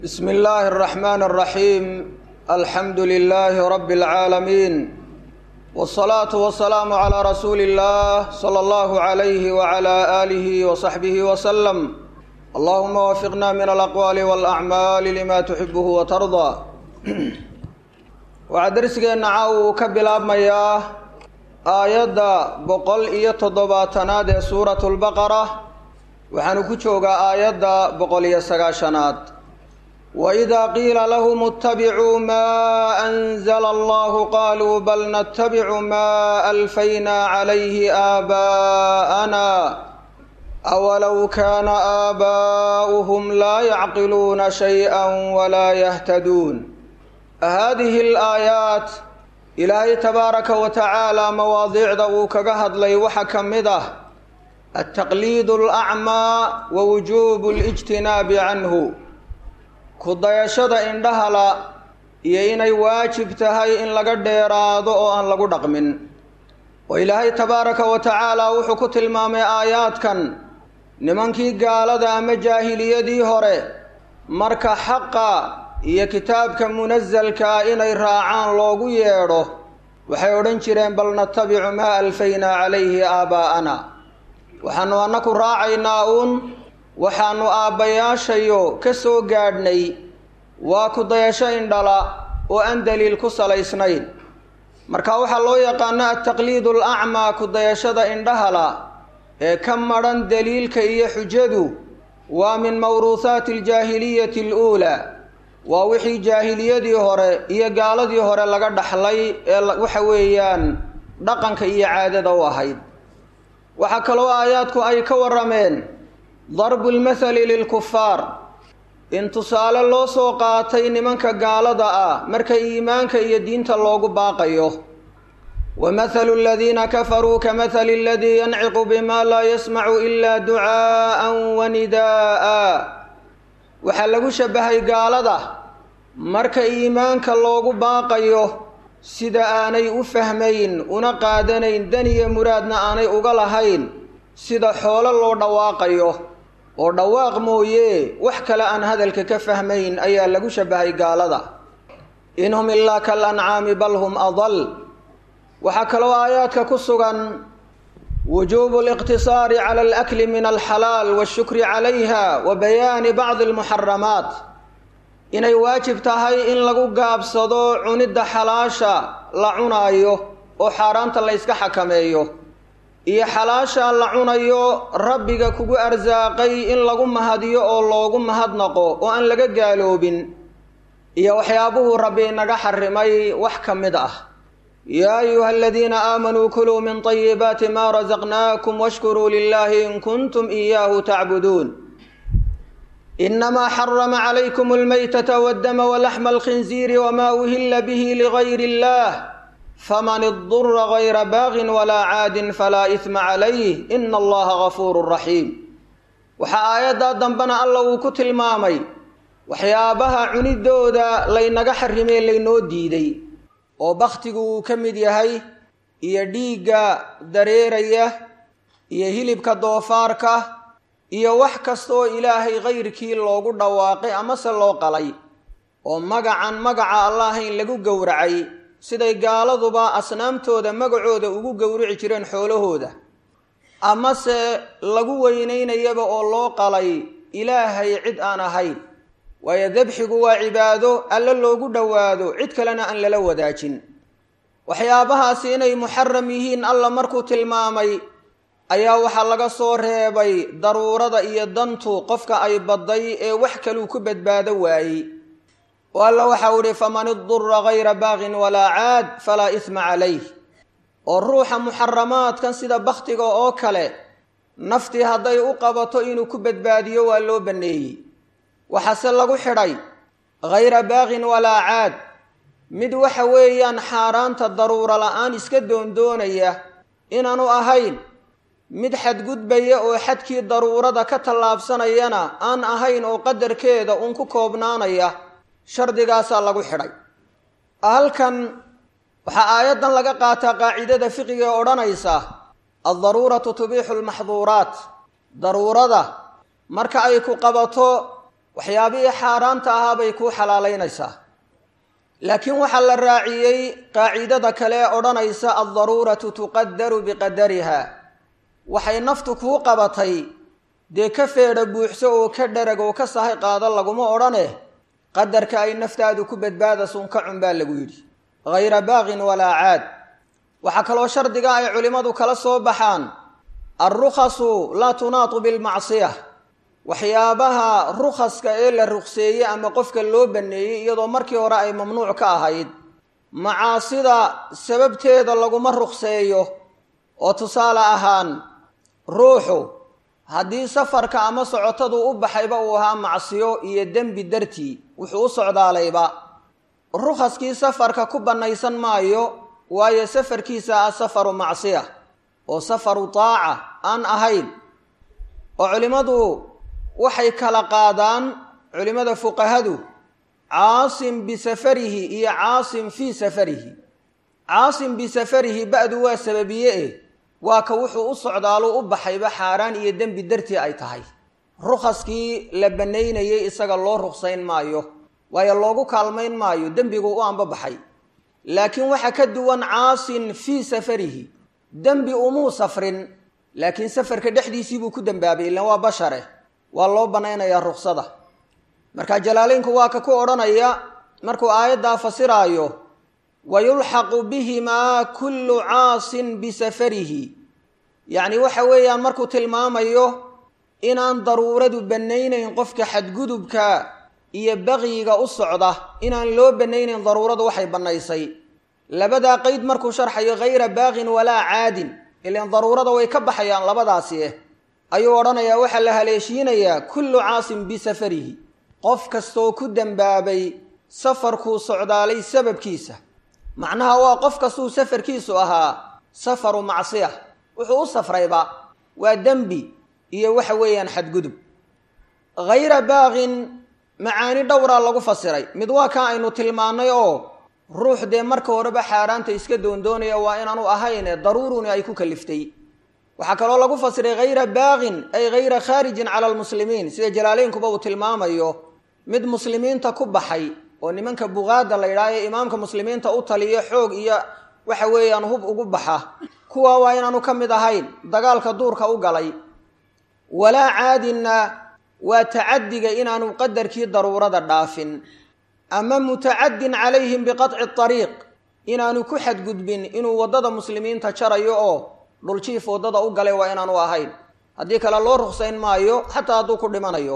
بسم الله الرحمن الرحيم الحمد لله رب العالمين والصلاة والسلام على رسول الله صلى الله عليه وعلى آله وصحبه وسلم اللهم وفقنا من الأقوال والأعمال لما تحبه وترضى waxaa darsigeena caaw uu ka bilaabmayaa aayadda boqol iyo toddobaatanaad ee suuratu lbaqara waxaanu ku joogaa aayadda boqol iyo sagaashanaad waidaa qiila lahum ittabicuu maa anzala allahu qaaluu bal nattabicu maa alfaynaa calayhi aabaa'ana awalow kaana aabaa'uhum laa yacqiluuna shay-a walaa yahtaduun haadihi alaayaat ilaahay tabaaraka wa tacaala mawaadiicda uu kaga hadlay waxaa ka mid ah altaqliidu alacmaa wa wujuubu alijtinaabi canhu ku dayashada indhahala iyo inay waajib tahay in laga dheeraado oo aan lagu dhaqmin oo ilaahay tabaaraka wa tacaala wuxuu ku tilmaamay aayaadkan nimankii gaalada ama jaahiliyadii hore marka xaqa iyo kitaabka munasalkaa inay raacaan loogu yeedho waxay odhan jireen bal natabicu maa alfaynaa calayhi aabaa'ana waxaanu annaku raacaynaa uun waxaanu aabbayaashayo ka soo gaadhnay waa ku dayasho indhala oo aan daliil ku salaysnayn marka waxaa loo yaqaano altaqliidu alacmaa ku dayashada indhahala ee ka madhan daliilka iyo xujadu waa min mawruuhaati aljaahiliyati aluulaa waa wixii jaahiliyadii hore iyo gaaladii hore laga dhaxlay ee waxa weeyaan dhaqanka iyo caadada u ahayd waxaa kaloo aayaadku ay ka warrameen darbu lmathali lilkufaar in tusaale loo soo qaatay nimanka gaalada ah marka iimaanka iyo diinta loogu baaqayo wa mathalu aladiina kafaruu ka mathali aladii yanciqu bima laa yasmacu ila ducaa'an wa nidaa'a waxaa lagu shabahay gaalada marka iimaanka loogu baaqayo sida aanay u fahmayn una qaadanayn dan iyo muraadna aanay uga lahayn sida xoolo loo dhawaaqayo oo dhawaaq mooye wax kale aan hadalka ka fahmayn ayaa lagu shabahay gaalada in hum ilaa kal ancaami bal hum adal waxaa kaloo aayaadka ku sugan wujuubu aliqtisaari cala alakli min alxalaal washukri calayha wa bayaani bacdi almuxaramaat inay waajib tahay in lagu gaabsado cunidda xalaasha la cunaayo oo xaaraanta la yska xakameeyo iyo xalaasha la cunayo rabbiga kugu arsaaqay in lagu mahadiyo oo loogu mahadnaqo oo aan laga gaaloobin iyo waxyaabuhuu rabbi inaga xarimay wax ka mid ah yaa ayuha aladiina aamanuu kuluu min طayibaati ma rasaqnaakum washkuruu lilahi in kuntum iyaahu tacbuduun inamaa xarama calaykum almaytata waddama walaxma alkhinziiri wmaa uhila bihi ligayr اllah faman idura gayra baagin walaa caadin falaa isma calayh ina allaha gafuuru raxiim waxaa aayaddaa dambena alla uu ku tilmaamay waxyaabaha cunidooda laynaga xarimee laynoo diiday oo bakhtigu uu ka mid yahay iyo dhiigga dareeraya iyo hilibka doofaarka iyo wax kasta oo ilaahay kayrkii loogu dhawaaqay amase loo qalay oo magacan magaca allahayn lagu gowracay siday gaaladuba asnaamtooda magacooda ugu gowrici jireen xoolahooda amase lagu weynaynayaba oo loo qalay ilaahay cid aan ahayn waayo dabxigu waa cibaado alle loogu dhowaado cid kalena aan lala wadaajin waxyaabahaasi inay muxaram yihiin alla markuu tilmaamay ayaa waxaa laga soo reebay daruurada iyo dantu qofka ay badday ee wax kaluu ku badbaado waayey oo alla waxau ihi faman idura gayra baaqin walaa caad falaa isma calayh oo ruuxa muxaramaadkan sida bakhtiga oo kale naftii hadday u qabato inuu ku badbaadiyo waa loo banneeyey waxaase lagu xidhay hayra baaqin walaa caad mid waxa weeyaan xaaraanta daruuro la-aan iska doondoonaya inaanu ahayn mid xadgudbaya oo xadkii daruurada ka tallaabsanayana aan ahayn oo qadarkeeda uun ku koobnaanaya shardigaasaa lagu xidhay halkan waxaa aayaddan laga qaataa qaacidada fiqiga ee odhanaysa addaruuratu tubiixu lmaxduuraat daruurada marka ay ku qabato waxyaabihii xaaraanta ahaa bay kuu xalaalaynaysaa laakiin waxaa la raaciyey qaacidada kale ee odhanaysa aldaruuratu tuqadaru biqadariha waxay naftu kuu qabatay dee ka feedha buuxso oo ka dharag oo ka sahay qaado laguma odhane qadarka ay naftaadu ku badbaadasun ka cun baa lagu yidhi hayra baaqin walaa caad waxaa kaloo shardiga ay culimmadu kala soo baxaan alrukhasu laa tunaatu bilmacsiya waxyaabaha rukhaska ee la ruqseeyey ama qofka loo banneeyey iyadoo markii hore ay mamnuuc ka ahayd macaasida sababteeda laguma ruqseeyo oo tusaale ahaan ruuxu haddii safarka ama socotadu u baxayba uu ahaa macsiyo iyo dembi dartii wuxuu u socdaalayba rukhaskii safarka ku bannaysan maayo waayo safarkiisa ah safaru macsiya oo safaru taaca aan ahayn oo culimmadu waxay kala qaadaan culimmada fuqahadu caasim bisafarihi iyo caasim fii safarihi caasim bisafarihi ba'du waa sababiye eh waa ka wuxuu u socdaalo u baxayba xaaraan iyo dembi dartii ay tahay rukhaskii la bannaynayay isaga loo ruksayn maayo waayo loogu kaalmayn maayo dembigu u anbabaxay laakiin waxaa ka duwan caasin fii safarihi dembi umuu safrin laakiin safarka dhexdiisii buu ku dembaabay ilaan waa bashare waa loo bannaynayaa ruksada marka jalaaleynku waa ka ku odhanaya markuu aayaddaa fasiraayo wayulxaqu bihimaa kullu caasin bisafarihi yacni waxa weeyaan markuu tilmaamayo inaan daruuradu bannaynayn qofka xadgudubka iyo baqyiga u socda inaan loo bannaynayn daruuradu waxay bannaysay labadaa qeyd markuu sharxayo hayra baaqin walaa caadin ilaan daruurada way ka baxayaan labadaasi eh ayuu odhanayaa waxaa la haleeshiinayaa kullu caasin bisafarihi qof kastoo ku dembaabay safarkuu socdaalay sababkiisa macnaha waa qof kastuu safarkiisu ahaa safaru macsiya wuxuu u safrayba waa dembi iyo waxa weeyaan xadgudub hayra baaqin macaani dhowraa lagu fasiray mid waa kan aynu tilmaannay oo ruux dee marka horeba xaaraanta iska doondoonaya waa inaanu ahayne daruuruni ay ku kaliftay waxaa kaloo lagu fasiray hayra baaqin ay hayra khaarijin cala almuslimiin sida jalaaleynkuba uu tilmaamayo mid muslimiinta ku baxay oo nimanka buqaada la yidhaha ee imaamka muslimiinta u taliyo xoog iyo waxa weeyaan hub ugu baxa kuwa waa inaanu ka mid ahayn dagaalka duurka u galay walaa caadinna waa tacadiga inaanu qadarkii daruurada dhaafin ama mutacadin calayhim biqaطci ariiq inaanu ku xadgudbin inuu waddada muslimiinta jarayo oo dhuljiif waddada u galay waa inaanu ahayn haddii kale loo ruksayn maayo xataa hadduu ku dhimanayo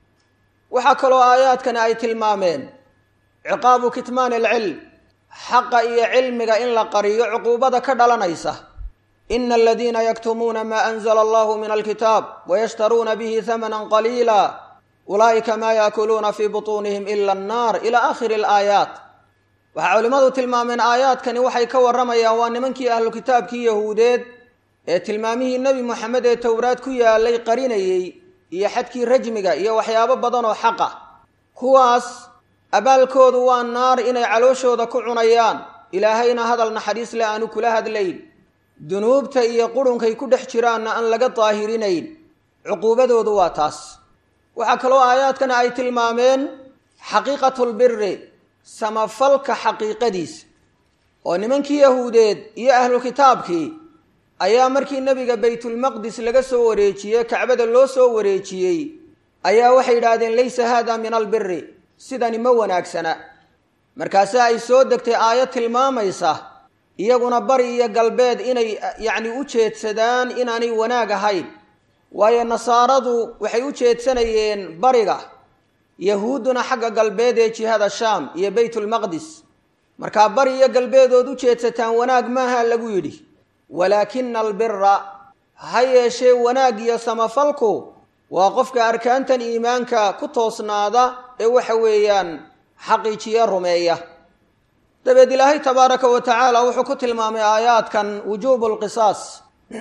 waxaa kaloo aayaadkani ay tilmaameen ciqaabu kitmaani alcilm xaqa iyo cilmiga in la qariyo cuquubada ka dhalanaysa ina aladiina yaktumuuna maa anzla allahu min alkitaab wayashtaruuna bihi hamanan qaliila ulaa'ika maa yaakuluuna fii butuunihim ila annaar ila aakhiri alaayaat waxaa culimmadu tilmaameen aayaadkani waxay ka warramayaan waa nimankii ahlu kitaabkii yahuudeed ee tilmaamihii nebi moxamed ee towraad ku yaalay qarinayey iyo xadkii rajmiga iyo waxyaabo badan oo xaqa kuwaas abaalkoodu waa naar inay calooshooda ku cunayaan ilaahayna hadal naxariis le aanu kula hadlayn dunuubta iyo qurunkay ku dhex jiraanna aan laga daahirinayn cuquubadoodu waa taas waxaa kaloo aayaadkana ay tilmaameen xaqiiqatulbiri samafalka xaqiiqadiisa oo nimankii yahuudeed iyo ahlu kitaabkii ayaa markii nebiga baytulmaqdis laga soo wareejiyey kacbada loo soo wareejiyey ayaa waxay yidhaahdeen laysa haada min albiri sidani ma wanaagsana markaase ay soo degtay aayad tilmaamaysa iyaguna bari iyo galbeed inay yacni u jeedsadaan inaanay wanaag ahayn waayo nasaaradu waxay u jeedsanayeen bariga yahuudduna xagga galbeed ee jihada shaam iyo baytulmaqdis markaa bari iyo galbeedood u jeedsataan wanaag maaha lagu yidhi walaakina albira ha yeeshee wanaag iyo samafalku waa qofka arkaantan iimaanka ku toosnaada ee waxa weeyaan xaqiijiya rumeeya dabeed ilaahay tabaaraka wa tacaala wuxuu ku tilmaamay aayaadkan wujuubu lqisaas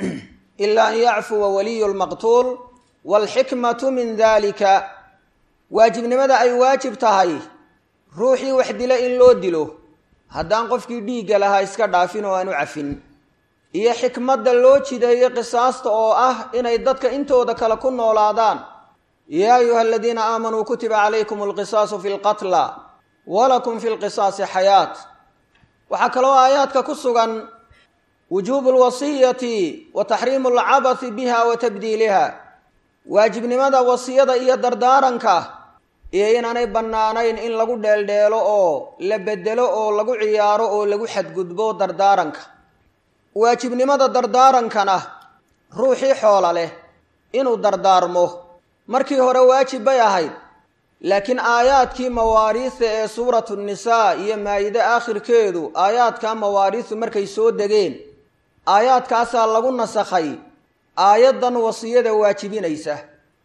ila an yacfuwa waliyu lmaqtuul waalxikmatu min dalika waajibnimada ay waajib tahay ruuxii wax dila in loo dilo haddaan qofkii dhiigga lahaa iska dhaafin oo aanu cafin iyo xikmadda loo jideeyo qisaasta oo ah inay dadka intooda kale ku noolaadaan yaa ayuha aladiina aamanuu kutiba calaykum alqisaasu fi lqatla walakum fi lqisaasi xayaat waxaa kaloo aayaadka ku sugan wujuubu lwasiyati wa taxriimu alcabathi biha wa tabdiiliha waajibnimada wasiyada iyo dardaaranka iyo inaanay bannaanayn in lagu dheeldheelo oo la bedelo oo lagu ciyaaro oo lagu xadgudbo dardaaranka waajibnimada dardaarankana ruuxii xoola leh inuu dardaarmo markii hore waajib bay ahayd laakiin aayaadkii mawaariisa ee suuratu nisaa iyo maayide aakhirkeedu aayaadka mawaariisu markay soo degeen aayaadkaasaa lagu nasakhay aayaddan wasiyada waajibinaysa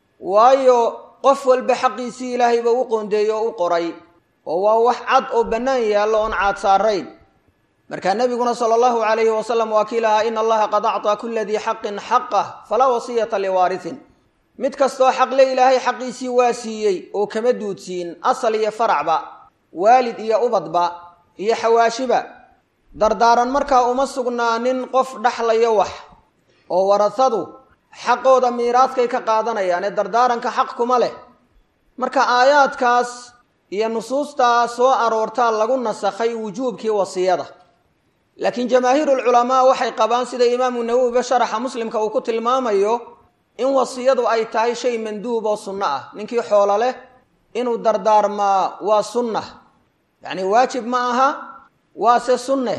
waayo qof walba xaqiisii ilaahayba u qoondeeyey oo u qoray oo waa wax cad oo bannaan yaallo oon caad saarayn markaa nebiguna sala allahu calayhi wasalam waa kii lahaa ina allaha qad actaa kula dii xaqin xaqah falaa wasiyata liwaarisin mid kastoo xaqle ilaahay xaqiisii waa siiyey oo kama duudsiin asal iyo faracba waalid iyo ubadba iyo xawaashiba dardaaran markaa uma sugnaanin qof dhaxlayo wax oo warasadu xaqooda miiraadkay ka qaadanayaan ee dardaaranka xaq kuma leh marka aayaadkaas iyo nusuustaa soo aroortaa lagu nasakhay wujuubkii wasiyada laakiin jamaahiirulculamaa waxay qabaan sida imaamu nawowiba sharaxa muslimka uu ku tilmaamayo in wasiyadu ay tahay shay manduub oo sunno ah ninkii xoolo leh inuu dardaarmaa waa sunna yacni waajib ma aha waase sunne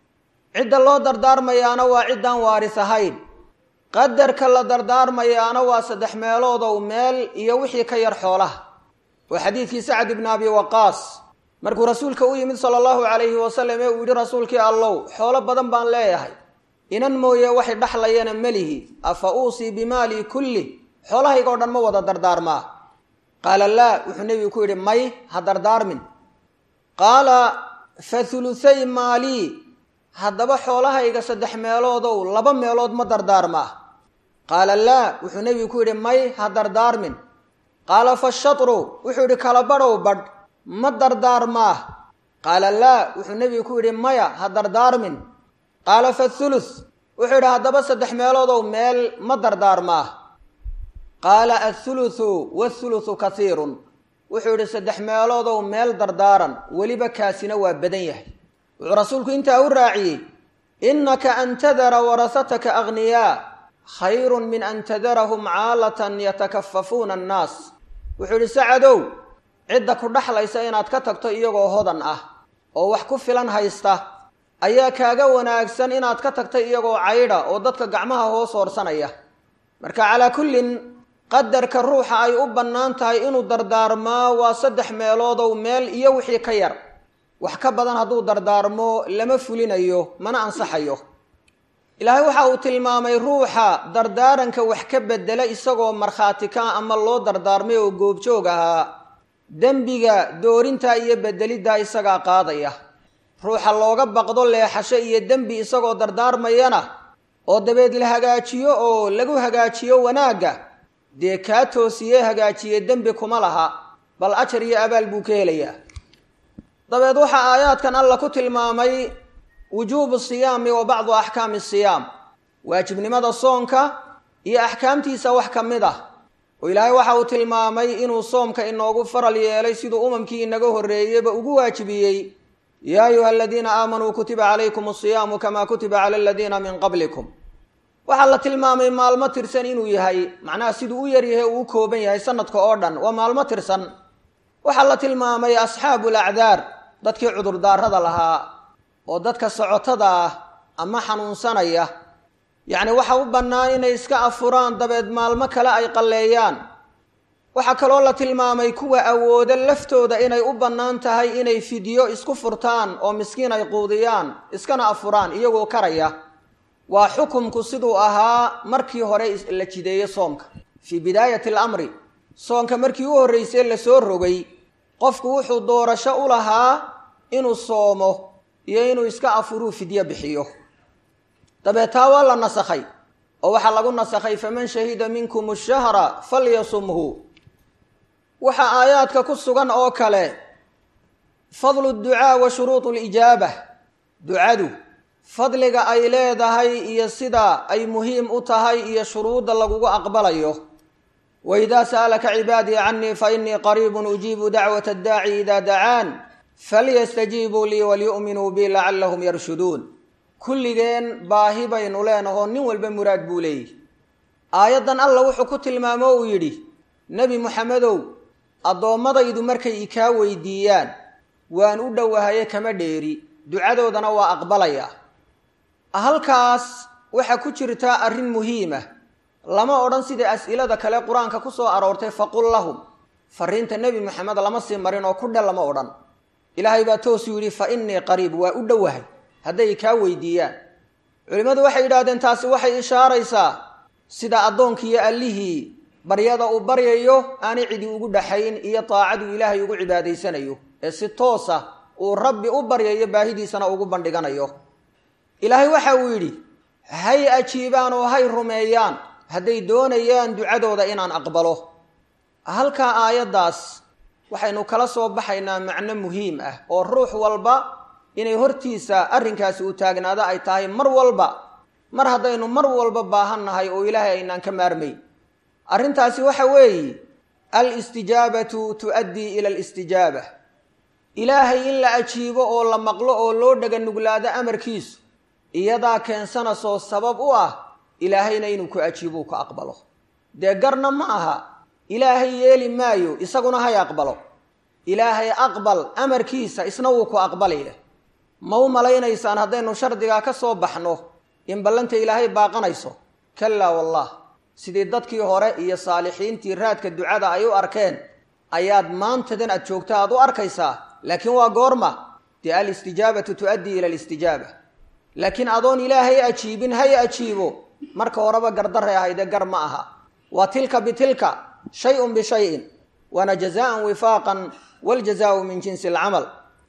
cidda loo dardaarmayaana waa ciddaan waaris ahayn qadarka la dardaarmayaana waa saddex meeloodow meel iyo wixii ka yar xoolaha waa xadiidkii sacad ibni abi waqaas markuu rasuulka u yimid sala allahu calayhi wasalam ee uu yidhi rasuulkii allow xoolo badan baan leeyahay inan mooye waxay dhaxlayana melihi afa uusii bimaalii kulli xoolahayga o dhan ma wada dardaarmaa qaala laa wuxuu nebigu ku yidhi may ha dardaarmin qaala fa huluthay maalii haddaba xoolahayga saddex meeloodow laba meelood ma dardaarmaa qaala laa wuxuu nebigu ku yidhi may ha dardaarmin qaala fa shatru wuxuu yidhi kala badhow badh ma dardaarmaa qaala laa wuxuu nebigu ku yidhi maya ha dardaarmin qaala fa thuluth wuxuu yidhi haddaba saddex meeloodow meel ma dardaarmaa qaala athuluthu wathuluthu kasiirun wuxuu yidhi saddex meeloodow meel dardaaran weliba kaasina waa badan yahay wuxuu rasuulku intaa u raaciyey innaka an tadara warasataka aghniyaa khayrun min an tadarahum caalatan yatakafafuuna annaas wuxuu yidhi sacadow cidda ku dhaxlaysa inaad ka tagto iyagoo hodan ah oo wax ku filan haysta ayaa kaaga wanaagsan inaad ka tagta iyagoo caydha oo dadka gacmaha hoos hoorsanaya marka calaa kullin qadarka ruuxa ay u bannaan tahay inuu dardaarmaa waa saddex meeloodow meel iyo wixii ka yar wax ka badan hadduu dardaarmo lama fulinayo mana ansaxayo ilaahay waxa uu tilmaamay ruuxa dardaaranka wax ka bedela isagoo markhaati ka ama loo dardaarmay oo goobjoog ahaa dembiga doorintaa iyo bedeliddaa isagaa qaadaya ruuxa looga baqdo leexasho iyo dembi isagoo dardaarmayana oo dabeed la hagaajiyo oo lagu hagaajiyo wanaagga dee kaa toosiyee hagaajiye dembi kuma laha bal ajar iyo abaal buu ka helayaa dabeed waxaa aayaadkan alla ku tilmaamay wujuubu siyaami wa bacdu axkaami siyaam waajibnimada soonka iyo axkaamtiisa wax ka mid ah oo ilaahay waxa uu tilmaamay inuu soomka inoogu faral yeelay siduu umamkii inaga horreeyeyba ugu waajibiyey yaa ayuha aladiina aamanuu kutiba calaykum asiyaamu kamaa kutiba cala aladiina min qablikum waxaa la tilmaamay maalmo tirsan inuu yahay macnaha siduu u yaryahay uu u kooban yahay sanadka oo dhan waa maalmo tirsan waxaa la tilmaamay asxaabu lacdaar dadkii cudurdaarada lahaa oo dadka socotada ah ama xanuunsanaya yacni waxa u bannaan inay iska afuraan dabeed maalmo kale ay qalleeyaan waxaa kaloo la tilmaamay kuwa awooda laftooda inay u bannaan tahay inay fidyo isku furtaan oo miskiin ay quudiyaan iskana afuraan iyagoo karaya waa xukumku siduu ahaa markii hore la jideeyey soomka fii bidaayati alamri soonka markii u horreysay lasoo rogay qofku wuxuu doorasho u lahaa inuu soomo iyo inuu iska afuruu fidyo bixiyo dabeed taa waa la nasakhay oo waxaa lagu nasakhay faman shahida minkum ashahra falyasumhu waxaa aayaadka ku sugan oo kale fadlu ducaa wa shuruudu lijaaba ducadu fadliga ay leedahay iyo sida ay muhiim u tahay iyo shuruudda lagugu aqbalayo waidaa sa'alaka cibaadii canii fainii qariibun ujiibu dacwata addaaci ida dacaan falyastajiibuu lii walyu'minuu bi lacallahum yarshuduun kulligeen baahi baynu leenahoo nin walba muraad buu leeyahy aayaddan alla wuxuu ku tilmaamo uu yidhi nebi muxamedow addoommadaydu markay ikaa weydiiyaan waan u dhowahaye kama dheeri ducadoodana waa aqbalayaa halkaas waxaa ku jirta arrin muhiima lama odhan sida as'ilada kale qur-aanka ku soo aroortay faqul lahum fariinta nebi moxamed lama sii marin oo ku dhe lama odhan ilaahay baa toosuu yidhi fa innii qariib waa u dhowahay hadday kaa weydiiyaan culimmadu waxay yidhahdeen taasi waxay ishaaraysaa sida addoonkiiyo allihii baryada uu baryayo aanay cidi ugu dhaxayn iyo taacaduu ilaahay ugu cibaadaysanayo ee si toosa uu rabbi u baryayo baahidiisana ugu bandhiganayo ilaahay waxa uu yidhi hay ajiibaan oo hay rumeeyaan hadday doonayaan ducadooda inaan aqbalo halkaa aayaddaas waxaynu kala soo baxaynaa macno muhiim ah oo ruux walba inay hortiisa arrinkaasi u taagnaado ay tahay mar walba mar haddaynu mar walba baahan nahay oo ilaahay aynaan ka maarmayn arrintaasi waxa weeye alistijaabatu tu'addii ila alistijaaba ilaahay in la ajiibo oo la maqlo oo loo dhaga nuglaado amarkiisu iyadaa keensanaysoo sabab u ah ilaahayna inuu ku ajiibou ka aqbalo dee garna ma aha ilaahay yeeli maayo isaguna hay aqbalo ilaahay aqbal amarkiisa isna wuu ku aqbalaya ma u malaynaysaan haddaynu shardigaa ka soo baxno in ballanta ilaahay baaqanayso kallaa wallah sidii dadkii hore iyo saalixiintii raadka ducada ay u arkeen ayaad maantadan aad joogta aad u arkaysaa laakiin waa goorma dee alistijaabatu tu'addii ila alistijaaba laakiin adoon ilaahay ajiibin hay ajiibo marka horeba gardaray ahayde gar ma aha waa tilka bitilka shay-un bishayin waana jazaan wifaaqan waljazaau min jinsi alcamal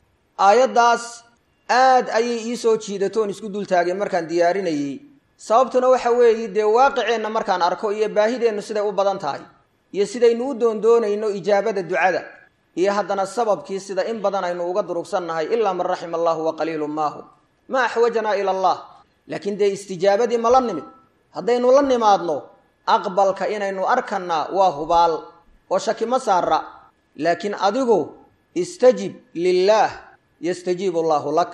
aayaddaas aad ayay ii soo jiidatoon isku dultaageen markaan diyaarinayey sababtuna waxa weeye dee waaqiceenna markaan arko iyo baahideennu siday u badan tahay iyo sidaynu u doondoonayno ijaabada ducada iyo haddana sababkii sida in badan aynu uga durugsannahay ilaa man raxima allahu wa qaliilun maahu ma axwajanaa ila allah laakiin dee istijaabadii ma la nimid haddaynu la nimaadno aqbalka inaynu arkannaa waa hubaal oo shaki ma saara laakiin adigu istajib lilaah yastajiibu allaahu lak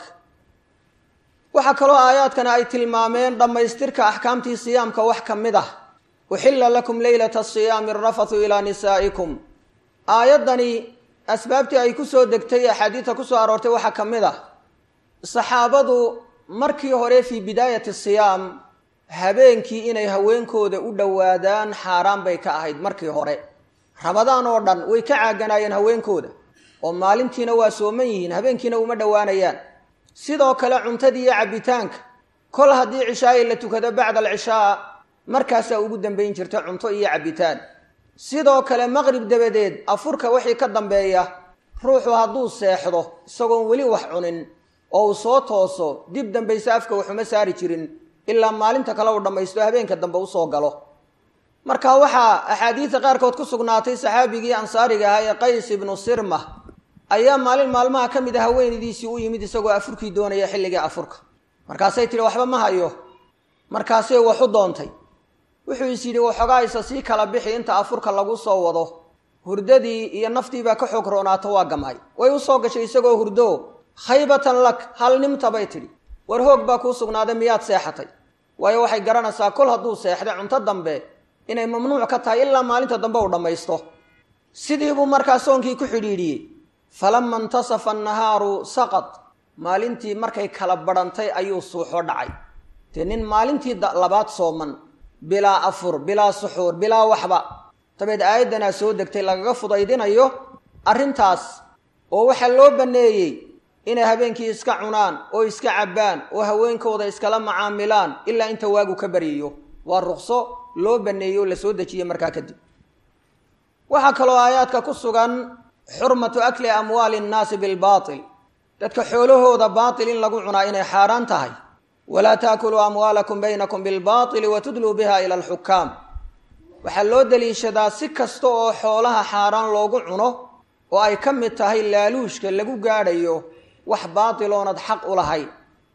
waxaa kaloo aayaadkana ay tilmaameen dhammaystirka axkaamtii siyaamka wax ka mid ah uxilla lakum leylata asiyaami arafathu ilaa nisaa'ikum aayaddani asbaabtii ay ku soo degtay axaadiidta ku soo aroortay waxaa ka mid ah saxaabadu markii hore fii bidaayati siyaam habeenkii inay haweenkooda u dhowaadaan xaaraan bay ka ahayd markii hore ramadaan oo dhan way ka caaganaayeen haweenkooda oo maalintiina waa sooman yihiin habeenkiina uma dhowaanayaan sidoo kale cuntadii iyo cabbitaanka kol haddii cishaayi la tukado bacda alcishaa markaasaa ugu dambayn jirta cunto iyo cabbitaan sidoo kale maqrib dabadeed afurka wixii ka dambeeya ruuxu hadduu seexdo isagoon weli wax cunin oo uu soo tooso dib dambayse afka waxuma saari jirin ilaa maalinta kale uu dhammaysto habeenka dambe usoo galo marka waxaa axaadiida qaarkood ku sugnaatay saxaabigii ansaariga ahaa ee qays ibnu sirma ayaa maalin maalmaha ka mid a haweenaydiisii u yimid isagoo afurkii doonaya xilligii afurka markaasay tihi waxba ma hayo markaasay waxu doontay wuxuu is yidhi waxoogaa isa sii kala bixi inta afurka lagu soo wado hurdadii iyo naftiibaa ka xoog roonaato waa gamay way u soo gashay isagoo hurdo khaybatan lak hal nimta bay tidhi war hoog baa kuu sugnaaday miyaad seexatay waayo waxay garanaysaa kol hadduu seexday cunto dambe inay mamnuuc ka tahay ilaa maalinta dambe uu dhammaysto sidii buu markaa soonkii ku xidhiidhiyey falama intasafa annahaaru saqad maalintii markay kala badhantay ayuu suuxo dhacay dee nin maalintii labaad sooman bilaa afur bilaa suxuur bilaa waxba dabeed aayaddanaa soo degtay lagaga fudaydinayo arrintaas oo waxaa loo banneeyey inay habeenkii iska cunaan oo iska cabbaan oo haweenkooda iskala macaamilaan ilaa inta waagu ka baryayo waa ruqso loo banneeyey oo la soo dejiyey markaa kadib waxaa kaloo aayaadka ku sugan xurmatu akli amwaali nnaasi bilbaatil dadka xoolahooda baatil in lagu cunaa inay xaaraan tahay walaa taakuluu amwaalakum baynakum bilbaatili wa tudluu biha ila alxukaam waxaa loo daliishadaa si kasta oo xoolaha xaaraan loogu cuno oo ay ka mid tahay laaluushka lagu gaadhayo wax baatiloonad xaq u lahayn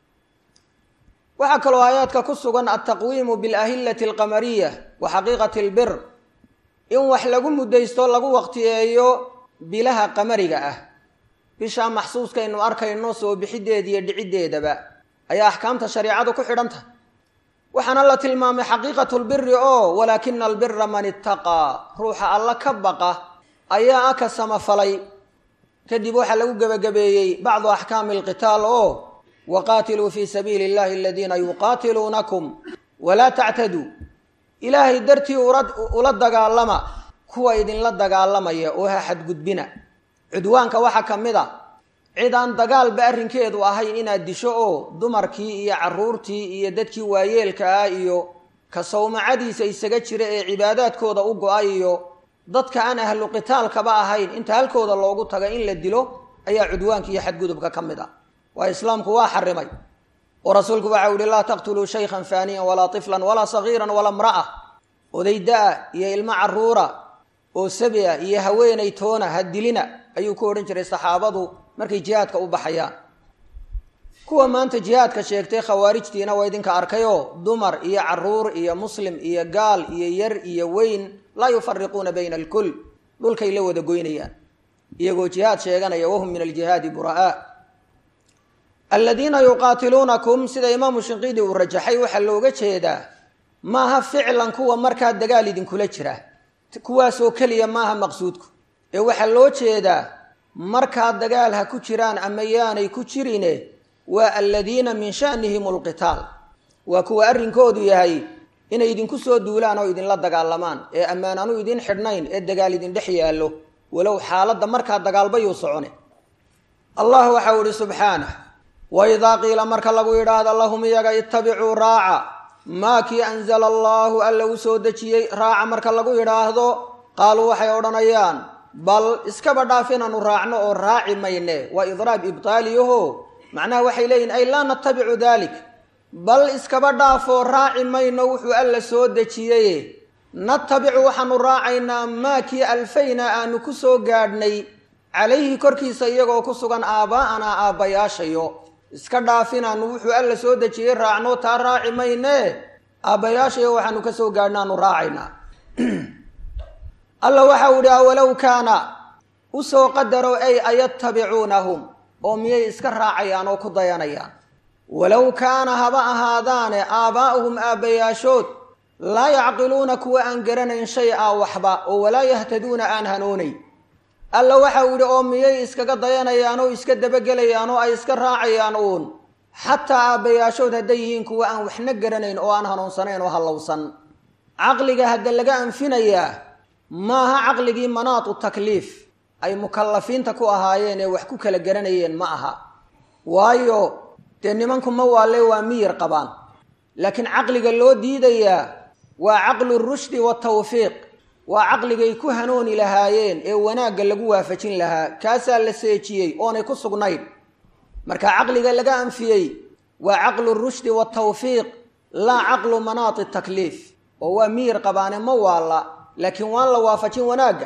waxaa kaloo aayaadka ku sugan altaqwiimu bilahillati alqamariya wa xaqiiqati albir in wax lagu muddaysto lagu waqtiyeeyo bilaha qamariga ah bishaa maxsuuskaynu arkayno soo bixideeda iyo dhiciddeedaba ayaa axkaamta shariicadu ku xidhan tahay waxaana la tilmaamay xaqiiqatulbiri oo walaakina albira man ittaqaa ruuxa alla ka baqa ayaa aka samafalay kadib waxaa lagu gebagabeeyey bacdu axkaami alqitaal oo waqaatiluu fii sabiili illahi aladiina yuqaatiluunakum walaa tactaduu ilaahay dartii ula dagaalama kuwa idinla dagaalamaya oo ha xadgudbina cudwaanka waxaa ka mid a cid aan dagaalba arrinkeedu ahayn inaad disho oo dumarkii iyo carruurtii iyo dadkii waayeelka ah iyo ka sawmacadiisa isaga jira ee cibaadaadkooda u go-ay iyo dadka aan ahlu qitaalkaba ahayn inta halkooda loogu taga in la dilo ayaa cudwaanka iyo xadgudubka ka mid ah waa islaamku waa xarimay oo rasuulku waxau yihi laa taqtuluu shaykhan faaniyan walaa tiflan walaa sagiiran walaa mra'a odayda-a iyo ilmo carruura oo sabi a iyo haweenay toona ha dilina ayuu ku odhan jiray saxaabadu markay jihaadka u baxayaan kuwa maanta jihaadka sheegtay khawaarijtiina waa idinka arkayoo dumar iyo carruur iyo muslim iyo gaal iyo yar iyo weyn laa yufariquuna bayna alkul dhulkay la wada goynayaan iyagoo jihaad sheeganaya wahum min aljihaadi bura'a aladiina yuqaatiluunakum sida imaamu shinqiidi uu rajaxay waxaa looga jeedaa maaha ficlan kuwa markaa dagaal idinkula jira kuwaasoo keliya maaha maqsuudku ee waxaa loo jeedaa markaa dagaal ha ku jiraan ama yaanay ku jirine waa aladiina min shanihim alqitaal waa kuwa arrinkoodu yahay inay idinku soo duulaan oo idinla dagaalamaan ee ammaanaanu idin xidhnayn ee dagaal idin dhex yaallo walow xaaladda markaa dagaalbayuu socone allah waxau ihi subxaanah waidaa qiila marka lagu yidhaahdo lahum iyaga ittabicuu raaca maa kii anzala allaahu alla u soo dejiyey raaca marka lagu yidhaahdo qaaluu waxay odhanayaan bal iskaba dhaaf inaanu raacno oo raaci mayne waa idraab ibtaaliyaho macnaha waxay leeyihin ay laa natabicu dalik bal iskaba dhaafoo raaci mayno wuxuu alla soo dejiyey natabicu waxaanu raacaynaa maa kii alfayna aanu ku soo gaadhnay calayhi korkiisa iyagoo ku sugan aabbaa'anaa aabbayaashayo iska dhaafinaanu wuxuu alla soo dejiyey raacno taa raaci mayne aabbayaashayo waxaanu ka soo gaadhnaanu raacaynaa alla waxau idhi awalow kaana usoo qadaro ay ayattabicuunahum oo miyay iska raacayaan oo ku dayanayaan walow kaana haba ahaadaane aabbaa'uhum aabbayaashood laa yacqiluuna kuwa aan garanayn shay a waxba oo walaa yahtaduuna aan hanuunayn alla waxau yidhi oo miyay iskaga dayanayaan oo iska dabagelayaan oo ay iska raacayaan uun xataa aabbayaashood hadday yihiin kuwa aan waxna garanayn oo aan hanuunsanayn oo hallowsan caqliga hadda laga anfinayaa maaha caqligii manaatu takliif ay mukallafiinta ku ahaayeen ee wax ku kala garanayeen ma aha waayo dee nimanku ma waalle waa miyir qabaan laakiin caqliga loo diidayaa waa caqlu rushdi watawfiiq waa caqligay ku hanuuni lahaayeen ee wanaagga lagu waafajin lahaa kaasaa la seejiyey oonay ku sugnayn marka caqliga laga anfiyey waa caqlu rushdi watawfiiq laa caqlu manaati takliif oo waa miyir qabaane ma waalla laakiin waan la waafajin wanaagga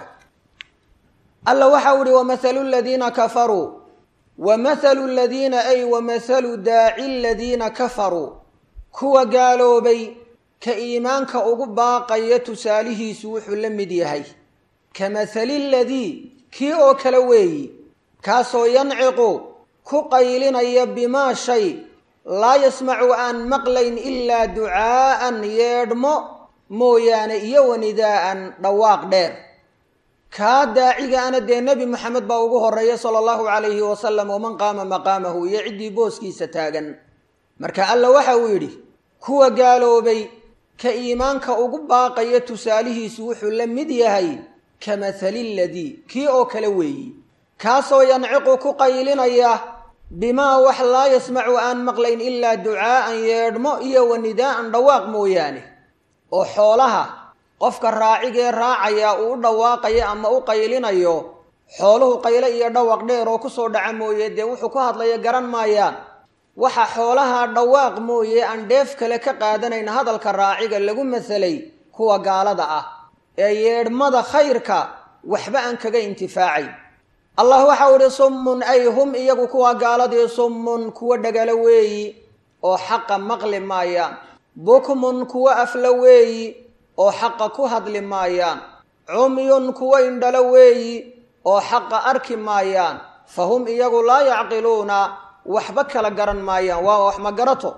alla waxau ihi wamahalu ladiina kafaruu wamahalu ladiina ay wamahalu daaci ladiina kafaruu kuwa gaaloobay ka iimaanka ugu baaqaya tusaalihiisu wuxuu la mid yahay ka mahali ladii kii oo kale weeyi kaasoo yanciqu ku qaylinaya bimaa shay laa yasmacu aan maqlayn ilaa ducaa'an yeedhmo mooyaane iyo wanidaa'an dhawaaq dheer kaa daacigaana dee nebi moxamed baa ugu horeeya sala allahu calayhi wasalam waman qaama maqaamahu iyo ciddii booskiisa taagan marka alla waxa uu yidhi kuwa gaaloobay ka iimaanka ugu baaqaya tusaalihiisu wuxuu la mid yahay ka mahali ladii kii oo kale weeyi kaasoo yanciqu ku qaylinaya bimaa wax laa yasmacu aan maqlayn ilaa ducaa'an yeedhmo iyo wanidaa'an dhawaaq mooyaane oo xoolaha qofka raacigee raacaya uu u dhawaaqayo ama u qaylinayo xooluhu qayle iyo dhawaq dheer oo kusoo dhaca mooye dee wuxuu ku hadlaya garan maayaan waxa xoolaha dhawaaq mooye aan dheef kale ka qaadanayn hadalka raaciga lagu masalay kuwa gaalada ah ee yeedhmada khayrka waxba aan kaga intifaacayn allah waxau idhi summun ay hum iyagu kuwa gaaladii summun kuwa dhagalo weeyi oo xaqa maqli maayaan bukmun kuwa afla weeyi oo xaqa ku hadli maayaan cumyun kuwa indhalo weeyi oo xaqa arki maayaan fa hum iyagu laa yacqiluuna waxba kala garan maayaan waa wax ma garato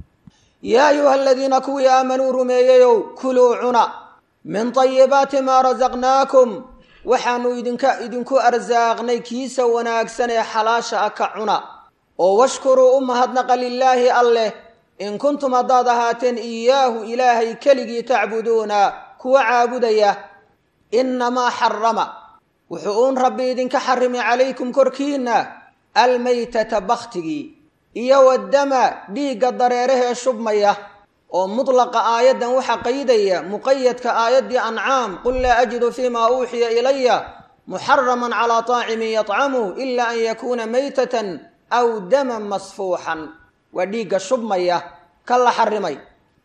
yaa ayuha aladiina kuwii aamanuu rumeeyeyow kuluu cuna min tayibaati maa rasaqnaakum waxaanu idinka idinku arsaaqnay kiisa wanaagsan ee xalaasha ah ka cuna oo washkuruu u mahadnaqa lilaahi alleh in kuntum haddaad ahaateen iyaahu ilaahay keligii tacbuduuna kuwa caabudaya innamaa xarama wuxuu uun rabbi idinka xarimay calaykum korkiinna almaytata bakhtigii iyo waddama dhiigga dareerahee shubmaya oo mudlaqa aayaddan waxaa qaydaya muqayadka aayaddii ancaam qul laa ajidu fiimaa uuxiya ilaya muxaraman calaa taacimin yatcamuh ila an yakuuna maytatan aw daman masfuuxan waa dhiigga shubmaya ka la xarimay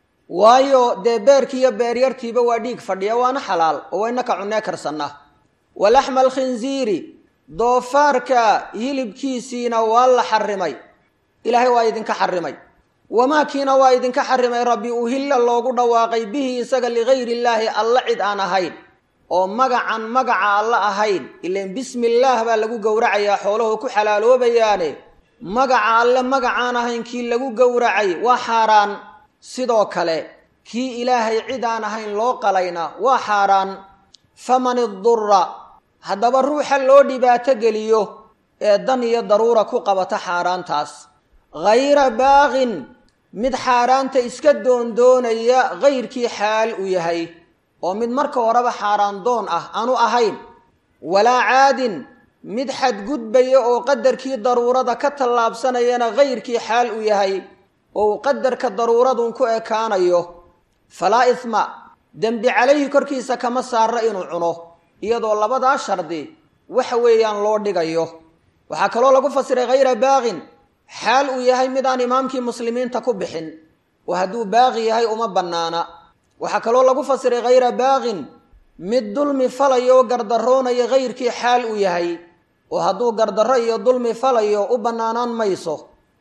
waayo dee beerkiiyo beeryartiiba waa dhiig fadhiya waana xalaal oo wayna ka cunnee karsanna walaxma alkhinziiri doofaarka hilibkiisiina waa la xarimay ilaahay waa idinka xarimay wamaakiina waa idinka xarimay rabbi uhilla loogu dhawaaqay bihi isaga ligayri illaahi alla cid aan ahayn oo magacan magaca alla ahayn ilan bismi illaah baa lagu gowracayaa xooluhu ku xalaaloobayaane magaca alle magacaan ahayn kii lagu gowracay waa xaaraan sidoo kale kii ilaahay cid aan ahayn loo qalayna waa xaaraan faman idura haddaba ruuxa loo dhibaato geliyo ee dan iyo daruura ku qabata xaaraantaas hayra baaqin mid xaaraanta iska doondoonaya kayrkii xaal u yahay oo mid marka horeba xaaraan doon ah aanu ahayn walaa caadin mid xadgudbaya oo qadarkii daruurada ka tallaabsanayana kayrkii xaal u yahay oo uu qadarka daruuradun ku ekaanayo falaa isma dembi calayhi korkiisa kama saara inuu cuno iyadoo labadaa shardi waxa weeyaan loo dhigayo waxaa kaloo lagu fasiray hayra baaqin xaal uu yahay mid aan imaamkii muslimiinta ku bixin oo hadduu baaqi yahay uma bannaana waxaa kaloo lagu fasiray hayra baaqin mid dulmi falayo oo gardaroonaya kayrkii xaal uu yahay oo hadduu gardarro iyo dulmi falayo u bannaanaan mayso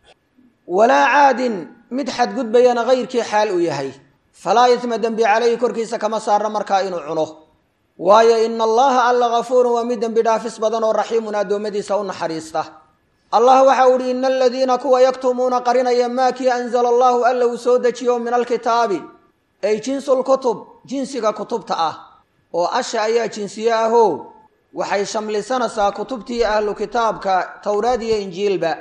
walaa caadin mid xadgudbayana kayrkii xaal uu yahay falaa isma dembi calayhi korkiisa kama saara markaa inuu cuno waayo ina allaha alla gafuurun waa mid dembi dhaafis badan oo raxiimun addoommadiisa u naxariista allah waxa u ihi ina aladiina kuwa yaktumuuna qarinaya maa kii anzala allahu alla uu soo dejiyo min alkitaabi ay jinsulkutub jinsiga kutubta ah oo asha ayaa jinsiye ahoo waxay shamlisanaysaa kutubtii ahlu kitaabka towraad iyo injiilba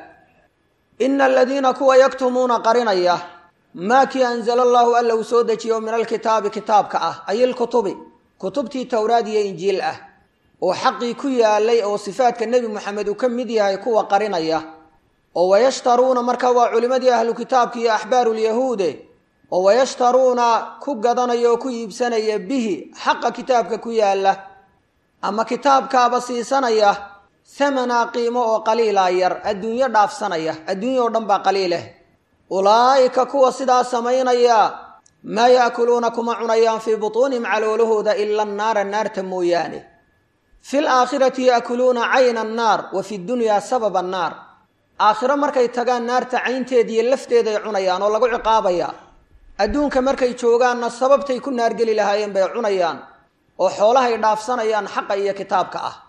ina aladiina kuwa yaktumuuna qarinaya maa kii anzala allahu alla uu soo dejiyo min alkitaabi kitaabka ah ay ilkutubi kutubtii towraad iyo injiil ah oo xaqii ku yaalay oo sifaadka nebi moxamed uu ka mid yahay kuwa qarinaya oo wayashtaruuna marka waa culimmadii ahlu kitaabka iyo axbaarulyahuude oo wayashtaruuna ku gadanaya oo ku iibsanaya bihi xaqa kitaabka ku yaalla ama kitaabkaaba siisanaya hamanaa qiimo oo qaliilaa yar adduunyo dhaafsanaya adduunya oo dhan baa qaliileh ulaa'ika kuwa sidaa samaynaya maa yaakuluuna kuma cunayaan fii butuunihim caloolahooda ila annaara naarta mooyaane fi laakhirati yaakuluuna cayna annaar wa fi dunyaa sababa annaar aakhiro markay tagaan naarta caynteeda iyo lafteeday cunayaan oo lagu ciqaabaya adduunka markay joogaanna sababtay ku naargeli lahaayeen bay cunayaan oo xoolahay dhaafsanayaan xaqa iyo kitaabka ah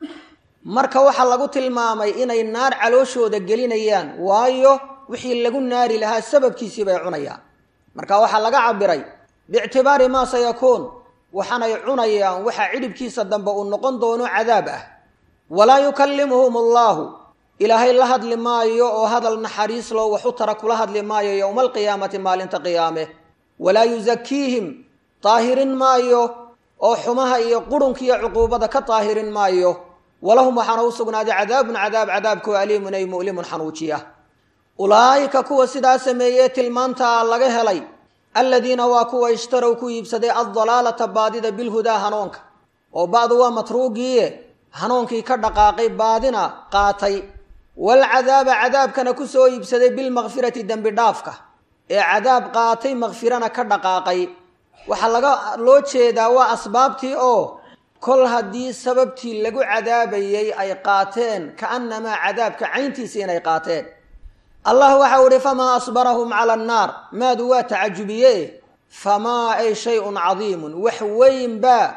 marka waxaa lagu tilmaamay inay naar calooshooda gelinayaan waayo wixii lagu naari lahaa sababkiisii bay cunayaan marka waxaa laga cabiray biictibaari maa sayakuun waxaanay cunayaan waxaa cidhibkiisa dambe uu noqon doono cadaab ah walaa yukallimuhum allaahu ilaahay la hadli maayo oo hadal naxariis loo waxu tara kula hadli maayo yowma alqiyaamati maalinta qiyaame walaa yusakiihim daahirin maayo oo xumaha iyo qurunka iyo cuquubada ka daahirin maayo walahum waxaana u sugnaaday cadaabun cadaab cadaabkoo aliimun ay mu'limun xanuujiya ulaa'ika kuwa sidaa sameeyee tilmaantaa laga helay aladiina waa kuwa ishtarow ku iibsaday addalaalata baadida bilhudaa hanuunka oo ba'du waa matruugiiye hanuunkii ka dhaqaaqay baadina qaatay walcadaaba cadaabkana ku soo iibsaday bilmakfirati dembi dhaafka ee cadaab qaatay makfirana ka dhaqaaqay waxaa laga loo jeedaa waa asbaabtii oo kol haddii sababtii lagu cadaabayay ay qaateen ka'annamaa cadaabka cayntiisa inay qaateen allah waxau ihi famaa asbarahum cala annaar maadu waa tacajubiye famaa ay shay-un cadiimun wax weyn baa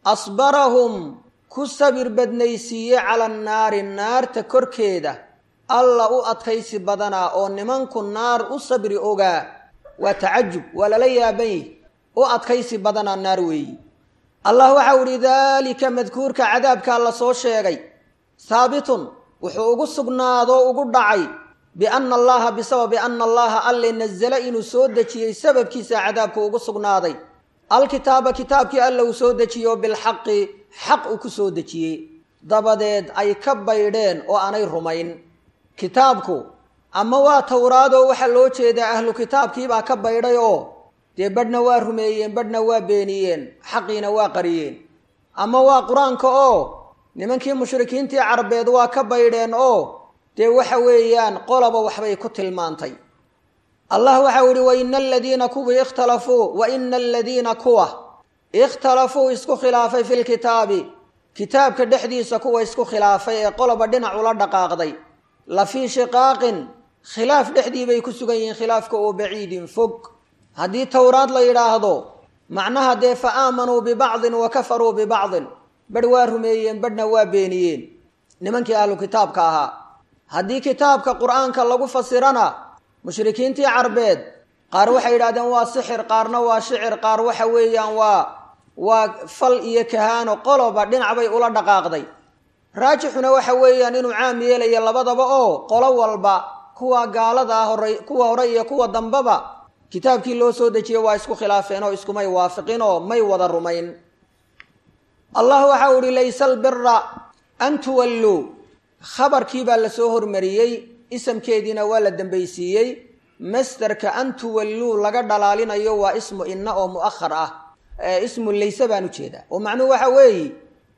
asbarahum ku sabir badnaysiiye cala annaari naarta korkeeda alla u adkaysi badanaa oo nimanku naar u sabri ogaa waa tacajub waa lala yaaban yihi u adkaysi badanaa naar weeyi allah waxau idhi daalika madkuurka cadaabkaa la soo sheegay haabitun wuxuu ugu sugnaadoo ugu dhacay bianna allaha bisababi anna allaha alle nazala inuu soo dejiyey sababkiisa cadaabku ugu sugnaaday alkitaaba kitaabkii alla uu soo dejiyo bilxaqi xaq uu ku soo dejiyey dabadeed ay ka baydheen oo aanay rumayn kitaabku ama waa towraadoo waxaa loo jeedaa ahlu kitaabkiibaa ka baydhay oo dee badhna waa rumeeyeen badhna waa beeniyeen xaqiina waa qariyeen ama waa qur-aanka oo nimankii mushrikiintii carbeed waa ka baydheen oo dee waxa weeyaan qolaba waxbay ku tilmaantay allah waxau yihi waina aladiina kuwii ikhtalafuu wa ina aladiina kuwa ikhtalafuu isku khilaafay fi lkitaabi kitaabka dhexdiisa kuwa isku khilaafay ee qoloba dhinac ula dhaqaaqday la fii shiqaaqin khilaaf dhexdii bay ku sugan yihiin khilaafka oo baciidin fog haddii towraad la yidhaahdo macnaha dee fa aamanuu bibacdin wa kafaruu bibacdin badh waa rumeeyeen badhna waa beeniyeen nimankii ahlu kitaabka ahaa haddii kitaabka qur-aanka lagu fasirana mushrikiintii carbeed qaar waxay yidhahdeen waa sixir qaarna waa shicir qaar waxa weeyaan waa waa fal iyo kahaano qoloba dhinac bay ula dhaqaaqday raajixuna waxa weeyaan inuu caam yeelaya labadaba oo qolo walba kuwa gaalada ah hore kuwa hore iyo kuwa dambeba kitaabkii loo soo dejiyey waa isku khilaafeen oo iskumay waafiqin oo may wada rumayn allah waxau ihi laysa albira an tuwalluu khabarkii baa lasoo hormariyey isamkeediina waa la dambaysiiyey masderka an tuwalluu laga dhalaalinayo waa ismu inna oo mu'ahar ah ismu layse baan ujeedaa oo macnuhu waxa weeye